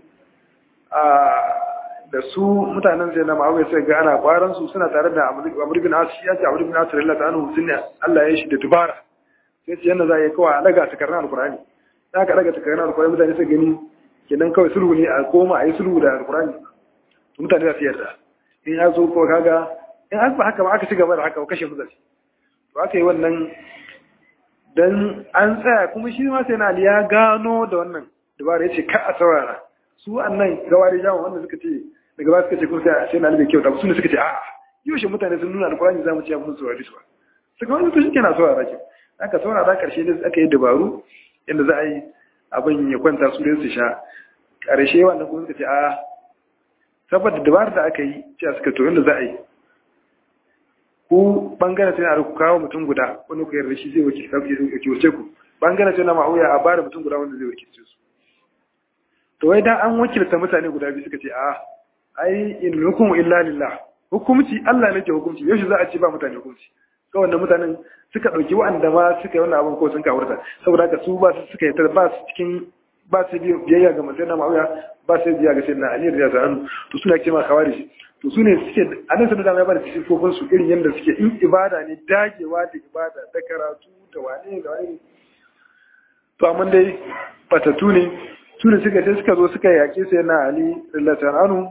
da su mutanen zai na ma'awai sai ga ana kwaran su suna tare da amur bin asu ya ce amur bin asu rillata anu sun ne Allah ya shi da dubara sai ce yanda za a yi kawai a daga takarnar alkurani da aka daga takarnar alkurani mutane sai gani kenan kawai sulhu ne a koma a yi sulhu da alkurani mutane za su yarda in ya zo ko kaga in an ba haka ba aka ci gaba da haka ba kashe mutane to aka yi wannan dan an tsaya kuma shi ma sai na ya gano da wannan dubara ya ce ka a saurara su annan gawari jama wanda suka ce daga ba suka ce kun sai sai na da kyau da su ne suka ce a'a yau shi mutane sun nuna alkurani zamu ci abun saurari su ba suka wani to shike na saurara ki aka saurara karshe da aka yi dabaru yadda za a yi abin ya kwanta su dai su sha karshe wannan kuma suka ce a'a saboda dabarar da aka yi cewa suka to yadda za a yi ku bangaren sai na ku kawo mutum guda wani ku yarda shi zai wakilce ku bangaren sai na ma'auya a bada mutum guda wanda zai wakilce su to wai dan an wakilta mutane guda biyu suka ce a ai in hukumu illa lillah hukumci Allah ne ke hukumci yau za a ce ba mutane hukumci kawai wannan mutanen suka dauki wa'anda ma suka yi wannan abin ko sun kawurta saboda haka su ba su suka yi ba su cikin ba su biyayya ga mutum na ma'auya ba su biyayya ga sai na ali da zanu to suna ce ma kawari to su ne suke anan sun da ya bada sifofin su irin yadda suke in ibada ne dagewa da ibada da karatu da wane da wane to amma dai batatu ne su ne suka sai suka zo suka yaƙi sai na ali rillatan anu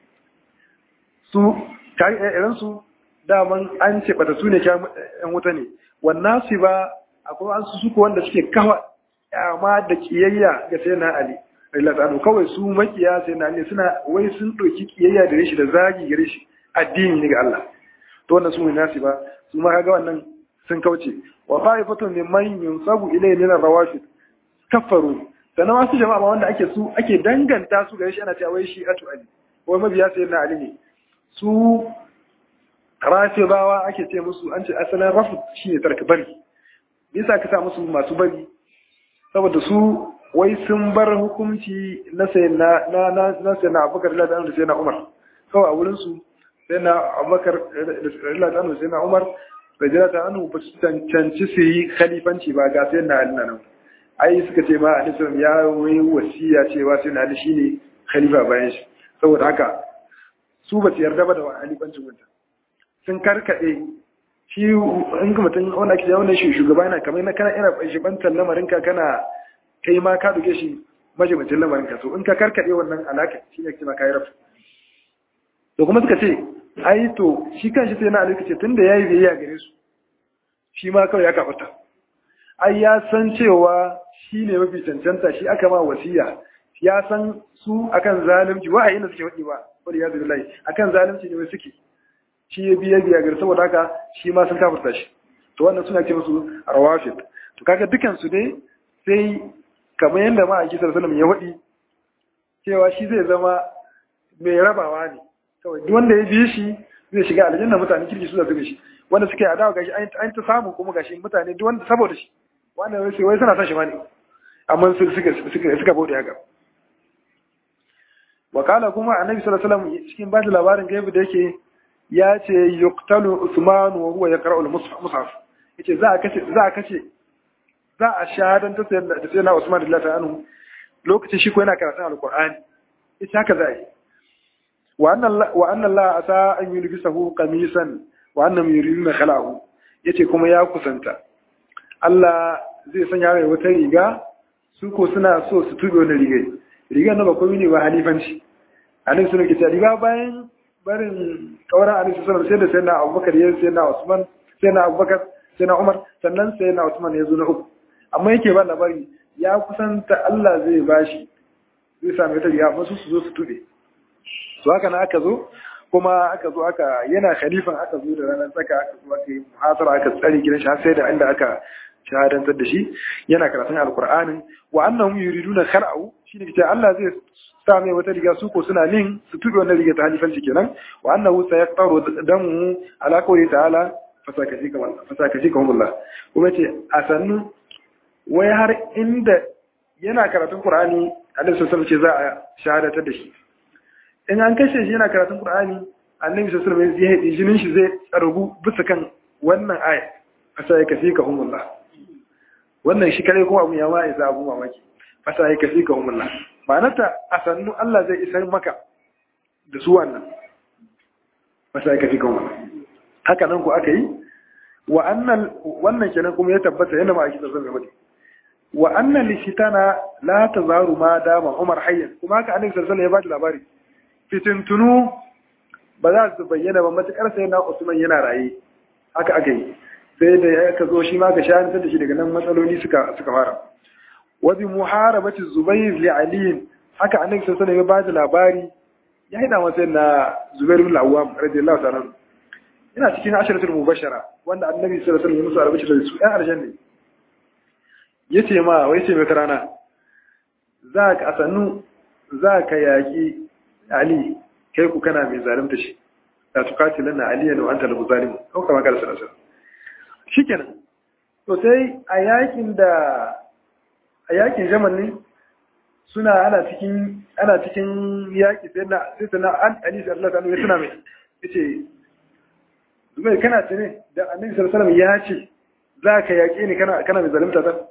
su irin su daman an ce bata su ne yan wuta ne wannan su ba akwai an su suko wanda suke kawa yama da kiyayya ga sai na ali rillatan anu kawai su makiya sai na ali suna wai sun ɗauki kiyayya da shi da zagi gare shi addini ne ga Allah to wannan su ne nasi ba su ma kaga wannan sun kauce wa fa'ifatun mimman yunsabu ilayhi min ar-rawafid kafaru sannan wasu jama'a wanda ake su ake danganta su gare shi ana cewa wai shi atu ali wai mabiya sai na ali ne su rafidawa ake ce musu an ce asalin rafu shine tarka bari bisa ka sa musu masu bari saboda su wai sun bar hukunci na sai na na na na sai na Abubakar radiyallahu anhu da sai na Umar kawai a wurin su sai na Abubakar radiyallahu anhu sai na Umar radiyallahu anhu ba su cancanci su yi khalifanci ba ga sai na Ali nan ai suka ce ma Annabi ya yi wasiya cewa sai na Ali shine khalifa bayan shi saboda haka su ba su yarda ba da khalifancin wanda sun karkade shi in ga mutum wanda ake yawon shi shugaba yana kamar na kana ina shibantar lamarin ka kana kai ma ka duke shi majibincin lamarin ka to in ka karkade wannan alaka shi ne kima kai rafu to kuma suka ce ai to shi kan shi sai na alika ce tunda yayi biyayya gare su shi ma kawai ya kafuta ai ya san cewa shi ne mafi cancanta shi aka ma wasiya ya san su akan zalunci wa'ayin da suke faɗi ba wani ya zai akan zalunci ne wai suke shi ya biya biya gari saboda haka shi ma sun kafirta shi to wannan suna ce musu rawafid to kaga dukan su dai sai kamar yadda ma a kisar salam ya waɗi cewa shi zai zama mai rabawa ne kawai duk wanda ya bi shi zai shiga aljanna mutane kirki su da su shi wanda suke adawa gashi an ta samu kuma gashi mutane duk wanda saboda shi wanda wai sai wai suna son shi ma ne amma su suka suka suka bude haka wakala kuma annabi sallallahu alaihi wasallam cikin ba da labarin gaibu da yake ya ce yuqtalu usman wa huwa yaqra'u al-mushaf yace za a kace za a kace za a shahadan ta sayar da sayyidina usman radiyallahu anhu lokacin shi ko yana karatun alqur'ani yace haka za a yi wa anna wa anna allah asa an yulbisahu qamisan wa annam yuriduna khalahu yace kuma ya kusanta Allah zai sanya mai wata riga su ko suna so su tube wani rigai rigar na ba komai ne ba halifanci annabi sunan ke riga bayan barin kauran annabi sallallahu alaihi wasallam sai da sayyidina Abubakar ya sayyidina Usman sayyidina Abubakar sayyidina Umar sannan sayyidina Usman ya zo na uku amma yake ba labari ya kusanta Allah zai bashi zai same ta riga amma su su zo su tube to haka na aka zo kuma aka zo aka yana khalifan aka zo da ranar tsaka aka zo aka yi muhasara aka tsare gidan shi har sai da inda aka shahadantar da shi yana karatun alqur'anin wa annahum yuriduna khar'u shine kace Allah zai sa mai wata riga su ko suna nin su tube wannan riga ta halifanci kenan wa annahu sayaqtaru damu ala qawli ta'ala fasakashi kamar fasakashi kamar Allah kuma ce a sannu wai har inda yana karatun Qur'ani Annabi sallallahu alaihi wasallam ce za a shahadatar da shi in an kashe shi yana karatun Qur'ani Annabi sallallahu alaihi wasallam zai jinin shi zai tsargu bisa kan wannan aya fasakashi kamar Allah wannan shi kare kuma abu ya ma isa abu mamaki fasakashi kamar Allah ma'anarta a sannu Allah zai isar maka da su wannan fasakashi kamar Allah haka nan ku aka yi wa annan wannan kenan kuma ya tabbata yana ma ake tsarsan gaba wa annan lishitana la tazaru ma dama Umar hayyan kuma haka annabi sallallahu alaihi wasallam ya bada labari fitintunu ba za su bayyana ba matakar sai na Usman yana raye haka aka yi sai da ya ka zo shi ma ka shahantar da shi daga nan matsaloli suka suka fara wa bi muharabati Zubair li Ali haka annabi sallallahu alaihi wasallam ya bada labari ya hida masa na Zubair bin Awwam radiyallahu ta'ala ina cikin ashiratul mubashara wanda annabi sallallahu alaihi wasallam ya musu albashi da su ɗan aljanna yace ma wai ce mai rana za ka asannu za ka yaki ali kai ku kana mai zalunta shi la tuqatilan na aliyan wa anta al-zalim ko kama kala sallallahu alaihi shikenan to sai a yakin da a yakin jamal ne suna ana cikin ana cikin yaki sai na sai na an ali sallallahu alaihi wasallam ya tuna mai yace Zubair kana tune da Annabi sallallahu alaihi wasallam ya ce za ka yaƙe ni kana kana mai zalunta ta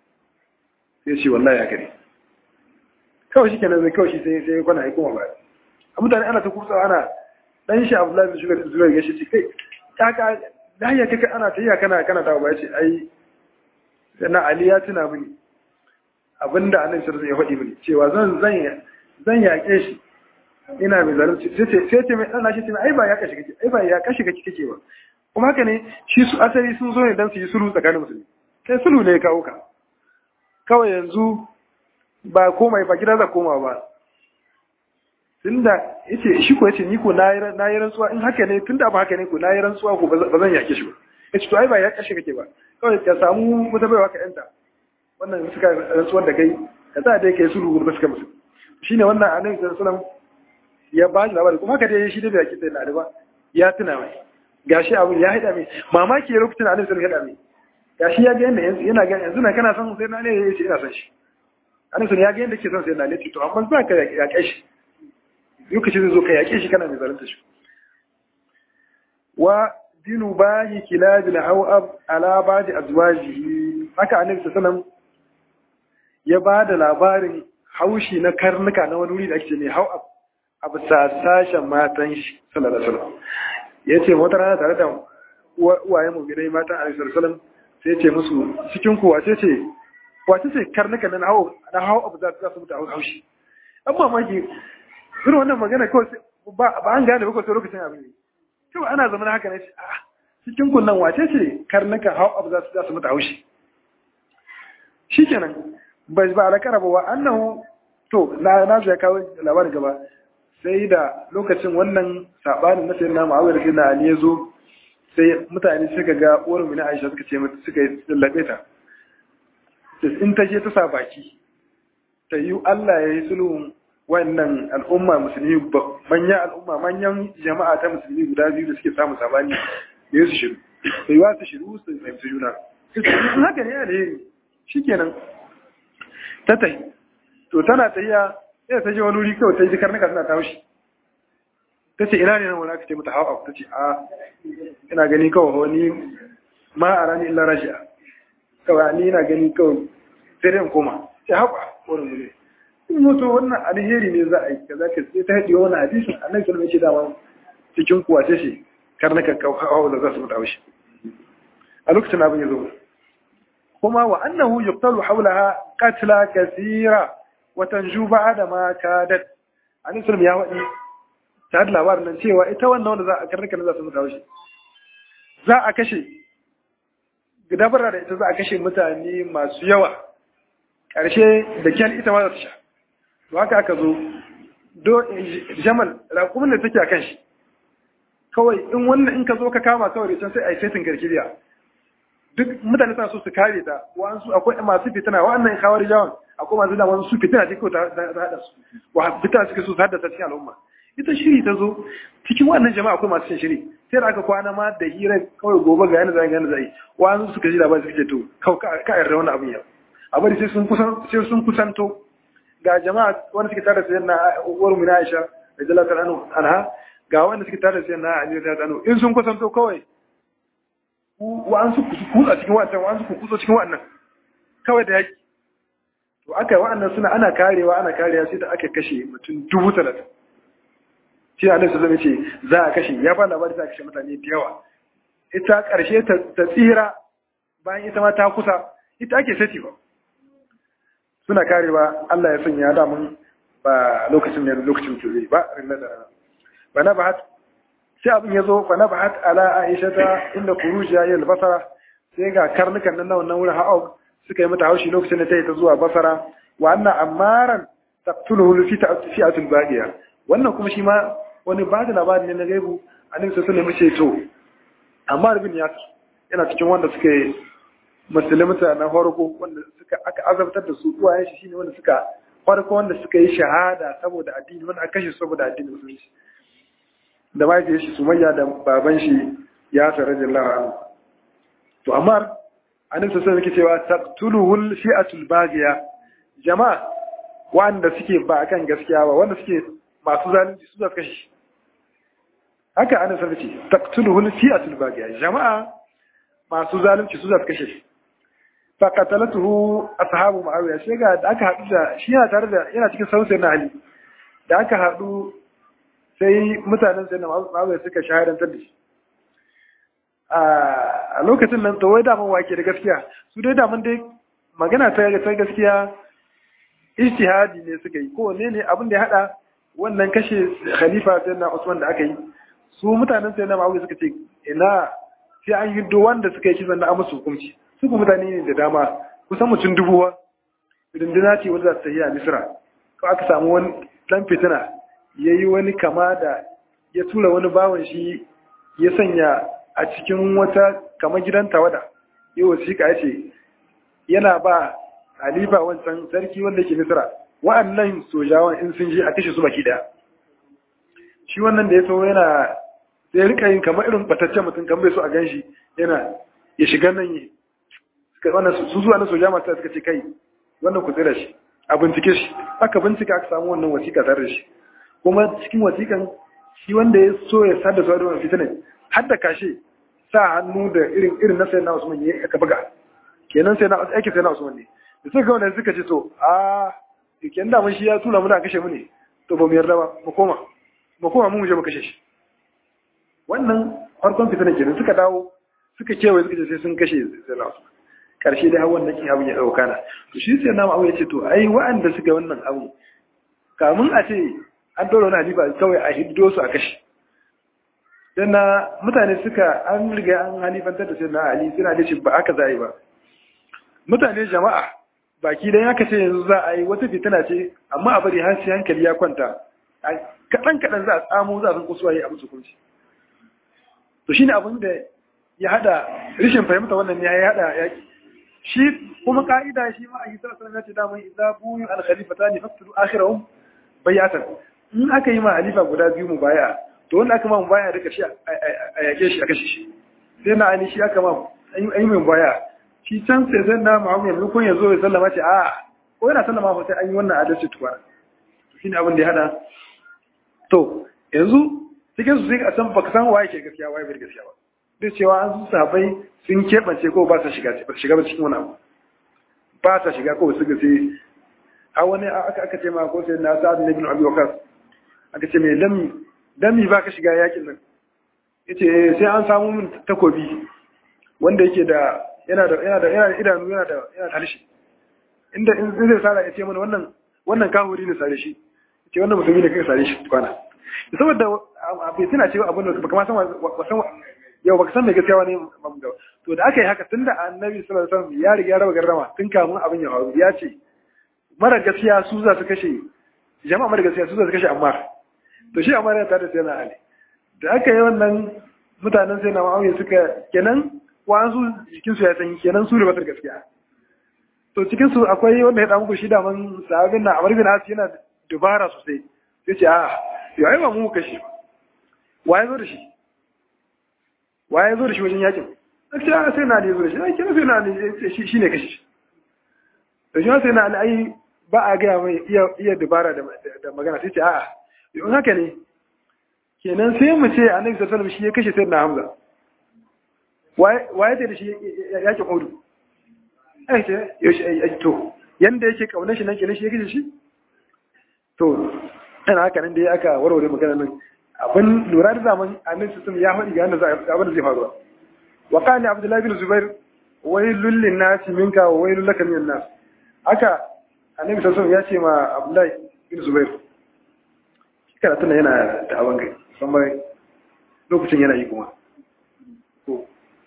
sai ce wallahi ya kare kawai shi kenan zai kawai shi sai sai kwana ya koma ba a mutane ana ta kusa ana dan shi Abdullahi bin Zubair Zubair ya ce kai kaka lahiya kaka ana ta yi kana kana dawo ba ya ce ai na Ali ya tuna mini abinda Annabi sallallahu alaihi wasallam ya faɗi mini cewa zan zan zan yaƙe shi ina mai zalunci sai ce sai ce mai dan shi ce ai ba ya kashi kake ai ba ya kashi kake kake ba kuma haka ne shi su asali sun zo ne dan su yi sulhu tsakanin musulmi kai sulhu ne ya kawo ka kawai yanzu ba komai ba gida za koma ba tunda yace shi ko yace ni ko na yi rantsuwa in haka ne tunda ba haka ne ko na yi rantsuwa ko ba zan yake shi ba yace to ai ba ya kashi kake ba kawai ka samu wata baiwa ka yanta wannan suka rantsuwar da kai ka sa dai kai sulhu ba suka musu shine wannan annabi sallallahu alaihi wasallam ya ba shi labari kuma haka dai shi da bai kida da ba ya tuna mai gashi abun ya haɗa mai mamaki ya lokacin annabi sallallahu alaihi wasallam ya gashi ya ga yanda yanzu yana ga yanzu na kana son sai na ne yace ina son shi annabi ya ga yanda ke son sai na ne to amma za ka ya kai shi lokacin zai zo ka yaƙe shi kana mai zalunta shi wa dinu bahi kilabil hawab ala ba'di azwajihi haka annabi sallallahu ya ba da labarin haushi na karnuka na wani wuri da ake mai hawab a bisa sashen matan shi sallallahu alaihi wasallam yace wata rana tare da uwayen mu gidai matan annabi sallallahu alaihi wasallam sai ce musu cikin ku wace ce wace ce karnuka na hawab na hawab za su mutu haushi an mamaki irin wannan magana kawai ba an gane ba kawai lokacin abin ne kawai ana zama haka ne a cikin kunnan wace ce karnuka hau abu za su za su mutu haushi shi kenan bai ba da karaba wa annahu to na na zai kawo labarin gaba sai da lokacin wannan sabanin na sayyidina Muawiya da na Ali ya zo sai mutane suka ga uwar mu na Aisha suka ce mata suka lallabe ta in ta je ta sa baki ta yi Allah ya yi sulhun wannan al'umma musulmi manyan al'umma manyan jama'a ta musulmi guda biyu da suke samun sabani da ya su shiru sai wa su shiru su fahimci juna in haka ne alheri shikenan ta tahi to tana tahiya sai ta je wani wuri kawai ta ji karnuka suna ta haushi ta ce ina ne nan wani aka ce mata hawa ta ce a ina gani kawai wani ma a rani illa rashiya kawai ni ina gani kawai sai dai in koma sai haƙa wani wuri mutu wannan alheri ne za a yi kaza ka sai ta haɗe wani hadisin annabi sallallahu alaihi wasallam cikin kuwa ta ce kar na kakka hawa da za su mutu shi a lokacin abin ya zo kuma wa annahu yuqtalu hawlaha qatla kathira wa tanju ba'da ma kadat annabi sallallahu ya wadi ta da labarin nan cewa ita wannan wanda za a karnuka ne za su mutu shi za a kashe dabara da ita za a kashe mutane masu yawa ƙarshe da kyan ita ma za ta sha to haka aka zo do jamal raƙumin da take a kan shi kawai in wannan in ka zo ka kama kawai can sai a yi setin garkiriya duk mutane suna so su kare ta wa'ansu akwai masu fitina wa'annan kawar jawan akwai masu da wasu fitina ce kawai ta haɗa su wa fitina suke so su haddasa cikin al'umma ita shiri ta zo cikin wannan jama'a akwai masu shiri sai da aka kwana ma da hira kawai gobe ga yana zai ga yana zai wa'ansu suka ji labari suke to kawai ka yarda wannan abin yau a bari sai sun kusan sai sun kusanto ga jama'a wanda suke tare da sayyidina uwar mu Aisha radiyallahu anha anha ga wanda suke tare da sayyidina Ali radiyallahu anhu in sun kusanto kawai wa'ansu kutsa cikin wa'annan wa'ansu kutsa cikin wa'annan kawai da yaki to aka yi wa'annan suna ana karewa ana karewa sai da aka kashe mutum dubu talatin shi ne su zama ce za a kashe ya ba labari za a kashe mutane da yawa ita ƙarshe ta tsira bayan ita ma ta kusa ita ake sati ba suna karewa Allah ya sanya damun ba lokacin ne lokacin tuzuri ba rinna da rana ba na ba sai abin ya zo fa na bahat ala aisha ta inda kurujiya ya basara sai ga karnukan nan wannan wurin ha'og suka yi mata haushi lokacin da ta yi ta zuwa basara wa anna amaran taqtuluhu fi fi'atul baqiya wannan kuma shi ma wani ba da labari ne na gaibu annabi sai sunan mace to amma bin ya yana cikin wanda suka yi musulunta na farko wanda suka aka azabtar da su uwayen shi shine wanda suka farko wanda suka yi shahada saboda addini wanda aka kashe saboda addini musulunci da mahaifiyar shi sumayya da baban shi ya sa radiyallahu anhu to amma annabi sai yake cewa taqtuluhul fi'atul baghiya jama'a wanda suke ba akan gaskiya ba wanda suke masu zalunci su zaka kashe haka annabi sai yake taqtuluhul fi'atul baghiya jama'a masu zalunci su zaka kashe fa qatalatuhu ashabu muawiya shi ga da aka hadu da shi yana tare da yana cikin sautin na ali da aka hadu sai mutanen sai na ma'azai suka shahadantar da shi a lokacin nan wai daman wake da gaskiya su dai daman dai magana ta ta gaskiya ijtihadi ne suka yi ko ne ne abin da ya hada wannan kashe khalifa sai na Usman da aka yi su mutanen sai na ma'azai suka ce ina sai an yi wanda suka yi kisan na amsu hukunci su ku mutane ne da dama kusan mutum dubuwa runduna ce wanda za ta yi a Misra ko aka samu wani dan fitina ya yi wani kama da ya tura wani bawan shi ya sanya a cikin wata kama gidan tawada yi wasiƙa ya ce yana ba halifa wancan sarki wanda ke misira wa'annan sojawan in sun je a kashe su baki daya shi wannan da ya so yana sai rika yin kamar irin bataccen mutum kan bai so a gan shi yana ya shiga nan yi su zuwa na soja masu suka ce kai wannan ku tsira shi a bincike shi aka bincika aka samu wannan wasiƙa tare da shi kuma cikin wasiƙan shi wanda ya so ya sada su da fitinan har da kashe sa hannu da irin irin na sayyidina Usman ya aka buga kenan sai na aiki sai na Usman ne da suka ga wannan suka ce to a kenan da mun shi ya tura muna kashe mu ne to ba mu yarda ba mu koma mu koma mu je mu kashe shi wannan farkon fitinan kenan suka dawo suka kewaye suka ce sai sun kashe sayyidina Usman karshe dai har wannan kin abin ya dauka na to shi sai na mu ya ce to ai wa'anda suka wannan abu kamun a ce an ɗora wani halifa kawai a hiddo su a kashi don na mutane suka an riga an halifantar da sai na ali suna da shi ba aka zai ba mutane jama'a baki dan aka ce yanzu za a yi wata fitina ce amma a bari har sai hankali ya kwanta kaɗan kaɗan za a tsamo za a san kusuwa yi a musu kunci to shine abin da ya hada rashin fahimta wannan ne ya hada yaki shi kuma ka'ida shi ma a yi sallallahu alaihi wasallam ya ce da mai idza buyu al khalifatani faqtulu akhirahum bayatan in aka yi ma halifa guda biyu mu baya to wanda aka ma mu baya rika shi a yake shi a kashe shi sai na ali shi aka ma an yi mu baya shi can sai sai na muhammad yanzu kun yazo ya sallama ce a ko yana sallama ba sai an yi wannan adalci tuwa shi ne abin da ya hada to yanzu cikin su sai a san baka san waye ke gaskiya waye bai gaskiya ba duk cewa an su sabai sun keɓance ko ba sa shiga ba shiga ba cikin wani abu ba sa shiga ko su ga sai a wani aka aka ce ma ko sai na sa'ad ibn abi waqas aka ce mai dami dami ba ka shiga yakin nan yace sai an samu min takobi wanda yake da yana da yana da yana da idanu yana da yana da harshe inda in zai sara ya ce mana wannan wannan kahuri ne sare shi ce wannan musulmi ne kai sare shi kwana saboda bai tana cewa abin da baka ma san wasan yau baka san me gaskiya wani to da aka yi haka tunda annabi sallallahu alaihi wasallam ya riga ya raba garrama tun kamun abin ya faru ya ce mara gaskiya su za su kashe jama'a mara gaskiya su za su kashe amma to shi amma ya tare da yana ali da aka yi wannan mutanen sai na ma'auye suka kenan wa'ansu jikinsu ya sanyi kenan su ribatar gaskiya to cikinsu akwai wanda ya ɗan muku shi daman sahabin na amar bin asi yana dubara sosai sai ce a yau ai ba mu kashi wa ya zo da shi wa ya zo da shi wajen yakin sai a sai na ne zo da shi ai kina sai na ne shi ne kashi da shi sai na ai ba a gaya mai iya dubara da magana sai ce a'a yau haka ne kenan sai mu ce annabi sallallahu alaihi shi ya kashe sayyidina hamza waye da shi yakin hudu ai ce yaushe to yanda yake kaunar shi nan kenan shi ya kashe shi to ina haka nan dai aka warware magana nan abin lura da zaman annabi sallallahu ya faɗi ga abin da zai faruwa wa qala abdullahi bin zubair wailul lin nas minka wa wailul laka minan nas haka annabi sallallahu ya ce ma abdullahi bin zubair karatun nan yana da abin gai musamman lokacin yana yi kuma ko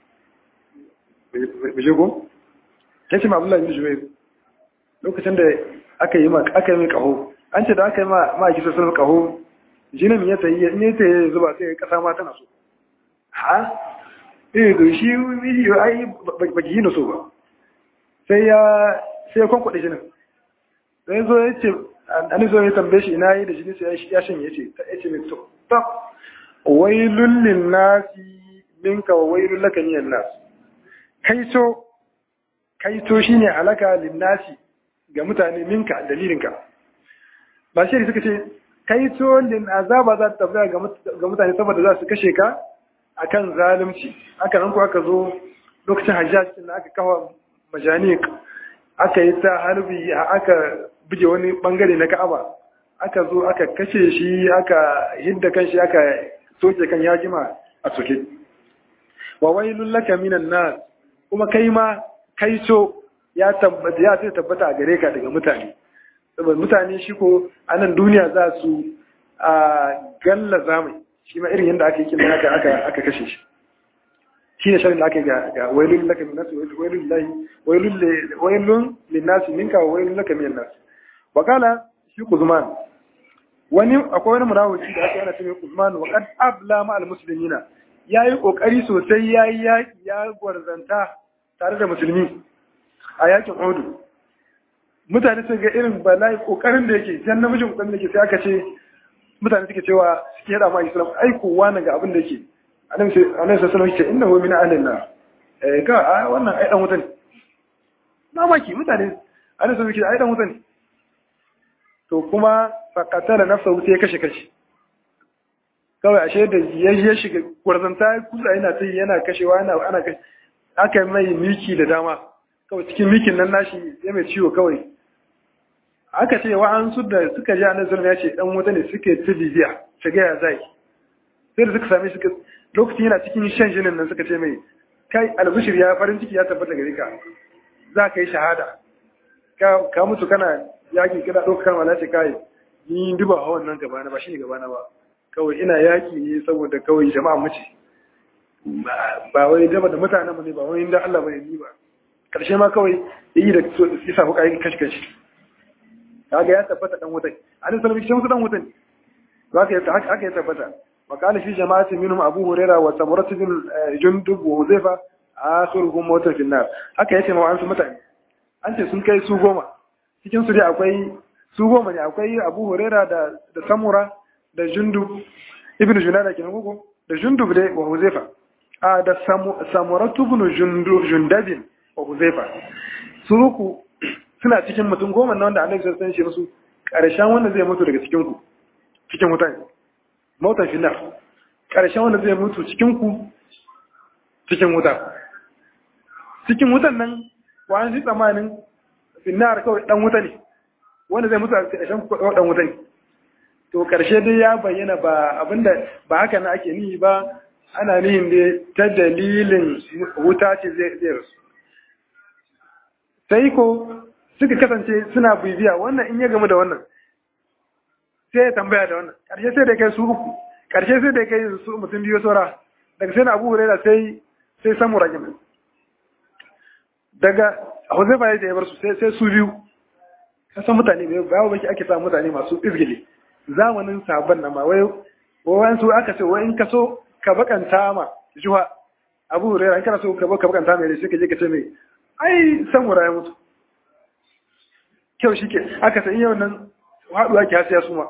bishe ko ya ce ma abdullahi bin zubair lokacin da aka yi aka yi mai kaho an ce da aka yi ma ma kisa sun kaho jinin ya tayi in ya tayi zuba sai kasa ma tana so ha eh to shi yi ai ba ki yi na so ba sai ya sai ya kwankwade jinin sai zo ya ce an zo ya tambaye shi ina yi da jini sai ya shanye ce ta ce mai to ta wailul lin nasi minka wa wailul laka minan nas kaito kaito shine halaka lin nasi ga mutane minka dalilinka ba shi suka ce kaito lin azaba za ta tabbata ga mutane saboda za su kashe ka akan zalunci aka nan ko aka zo lokacin hajjaj din aka kawo majanik aka yi ta harbi aka buge wani bangare na ka'aba aka zo aka kashe shi aka hidda kan shi aka soke kan yajima a soke wa wailul laka minan nas kuma kai ma kai so ya tabbata ya sai tabbata a gare ka daga mutane saboda mutane shi ko a nan duniya za su a galla zamai shi ma irin yadda aka yi kin aka aka aka kashe shi shi ne sharin da aka yi ga wailul laka minan nas wailul lillahi wailul wailun lin nas minka wa wailul laka minan nas wakala shi Kuzman wani akwai wani murawuci da aka yana cewa Kuzman wa kad abla ma al muslimina yayi kokari sosai yayi yaki ya gwarzanta tare da musulmi a yakin Uhud mutane sun ga irin bala'i kokarin da yake jan namijin kokarin da yake sai aka ce mutane suke cewa suke hada ma Islam ai kowa nan ga abin da yake annabi sai annabi sallallahu alaihi wasallam ce innahu min ahlina eh ga wannan ai dan wuta ne mamaki mutane annabi sallallahu alaihi wasallam ai dan wuta ne to kuma faƙatala nafsa wuta ya kashe kashe kawai ashe da ya shiga gwarzanta kusa yana ta yana kashewa yana ana kashe aka yi mai miki da dama kawai cikin mikin nan nashi ya mai ciwo kawai aka ce wa an su da suka ji annabi sallallahu ya ce dan wuta ne suke ta bibiya shiga ya zai sai da suka same shi lokacin yana cikin shan jinin nan suka ce mai kai albishir ya farin ciki ya tabbata gare ka za ka yi shahada ka mutu kana yaƙi kana ɗaukar mala ce kai ni duba hawan nan gabana ba shi ne gabana ba kawai ina yaƙi ne saboda kawai jama'a mace ba wai dama da mutanen mu ne ba wai inda Allah bane ni ba karshe ma kawai yi da ya samu kayan kashi kashi kaga ya tabbata dan wutai an sanar shi musu dan wutai haka haka ya tabbata وقال في جماعة منهم أبو هريرة وسمرة بن جندب وحذيفة آخرهم موتا في النار haka yace ma an su mutane an ce sun kai su goma cikin su dai akwai su goma ne akwai Abu Huraira da da Samura da Jundub ibn Junada kenan gogo da Jundub dai wa Huzaifa a da Samura ibn Jundub Jundabin wa Huzaifa su uku suna cikin mutum goma na wanda Annabi sallallahu alaihi wasallam ya ce musu karshen wanda zai mutu daga cikin ku cikin mutane mautan finnar ƙarshen wanda zai mutu cikinku cikin wuta cikin wutan nan wani shi tsamanin finnar kawai ɗan wuta ne wanda zai mutu a ƙarshen ɗan wuta ne to ƙarshe dai ya bayyana ba abinda ba haka na ake nihi ba ana nihin da ta dalilin wuta ce zai rasu sai ko suka kasance suna bibiya wannan in ya gamu da wannan sai ya tambaya da wannan ƙarshe sai da kai su uku ƙarshe sai da kai su mutum biyu saura daga sai na abu huraira sai sai samu ragin daga huzaifa ya ya bar su sai su biyu ka san mutane bai bawo baki ake samu mutane masu izgili zamanin sabon nan ma wai wawan su aka ce wa in ka so ka bakanta ma juha abu hurairah in kana so ka bakanta mai sai ka je ka ce mai ai samura ya mutu kyau shi ke aka san yau nan haɗuwa ke hasiya su ma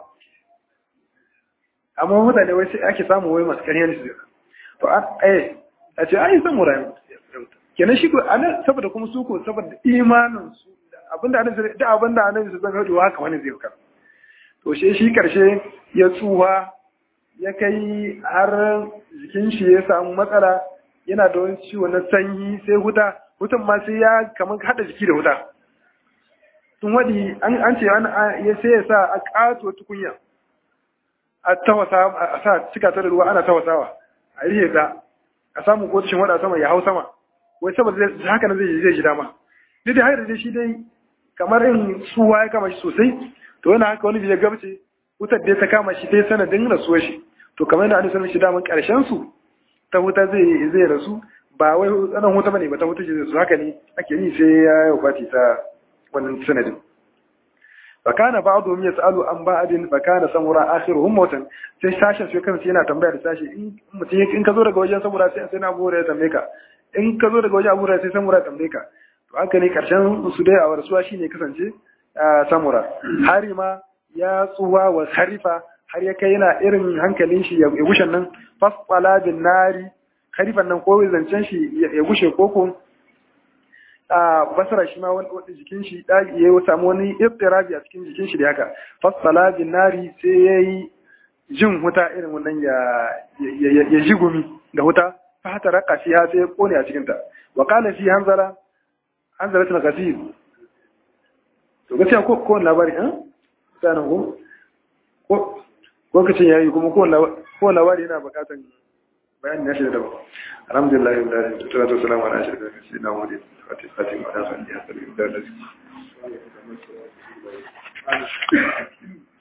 amma mutane wai sai ake samu wai masu ƙarya ne su to a eh a ce ai san murayi kenan shi ko anan saboda kuma su ko saboda imanin su abinda annabi da abinda annabi su zanga haɗuwa haka wani zai ka to shi shi karshe ya tsuwa ya kai har jikin shi ya samu matsala yana da wani ciwo na sanyi sai huta hutan ma sai ya kamar haɗa jiki da huta sun waɗi an ce ya sai ya sa a ƙato tukunya a tawasa a sa cika ta da ruwa ana tawasawa a rihe ta a samu kotushin wada sama ya hau sama wai saboda haka na zai zai ji dama duk da haka da shi dai kamar in tsuwa ya kama shi sosai to yana haka wani bai gabce wutar da ta kama shi dai sanadin rasuwar shi to kamar yadda an sanar shi daman karshen su ta wuta zai zai rasu ba wai tsanan wuta bane ba ta wuta zai su haka ne ake yi sai ya yi wafati ta wannan sanadin fakana ba'dhum yas'alu an ba'din fakana samura akhiruhum mautan sai sashen sai kansa yana tambaya da sashi in mutum in ka zo daga wajen samura sai sai na bura ya tambaye ka in ka zo daga wajen abura sai samura ya tambaye ka to haka ne karshen su dai a warsuwa shine kasance samura hari ma ya tsuwa wa harifa har ya kai yana irin hankalin shi ya gushe nan fasqala bin nari harifan nan ko zancen shi ya gushe koko a basara shi ma wani jikin shi ya samu wani iftirabi a cikin jikin shi da haka fasala bin nari sai ya yi jin wuta irin wannan ya ji gumi da wuta fa hata raka shi sai ya kone a cikinta wa kala fi hanzara hanzara tana kasir to gaskiya ko ko labari eh sanan ko ko lokacin yayi kuma ko labari yana bukatan bayani na shi da daban alhamdulillah rabbil alamin salatu wassalamu ala ashrafil mursalin muhammadin fatih fatih wa ala alihi wa sahbihi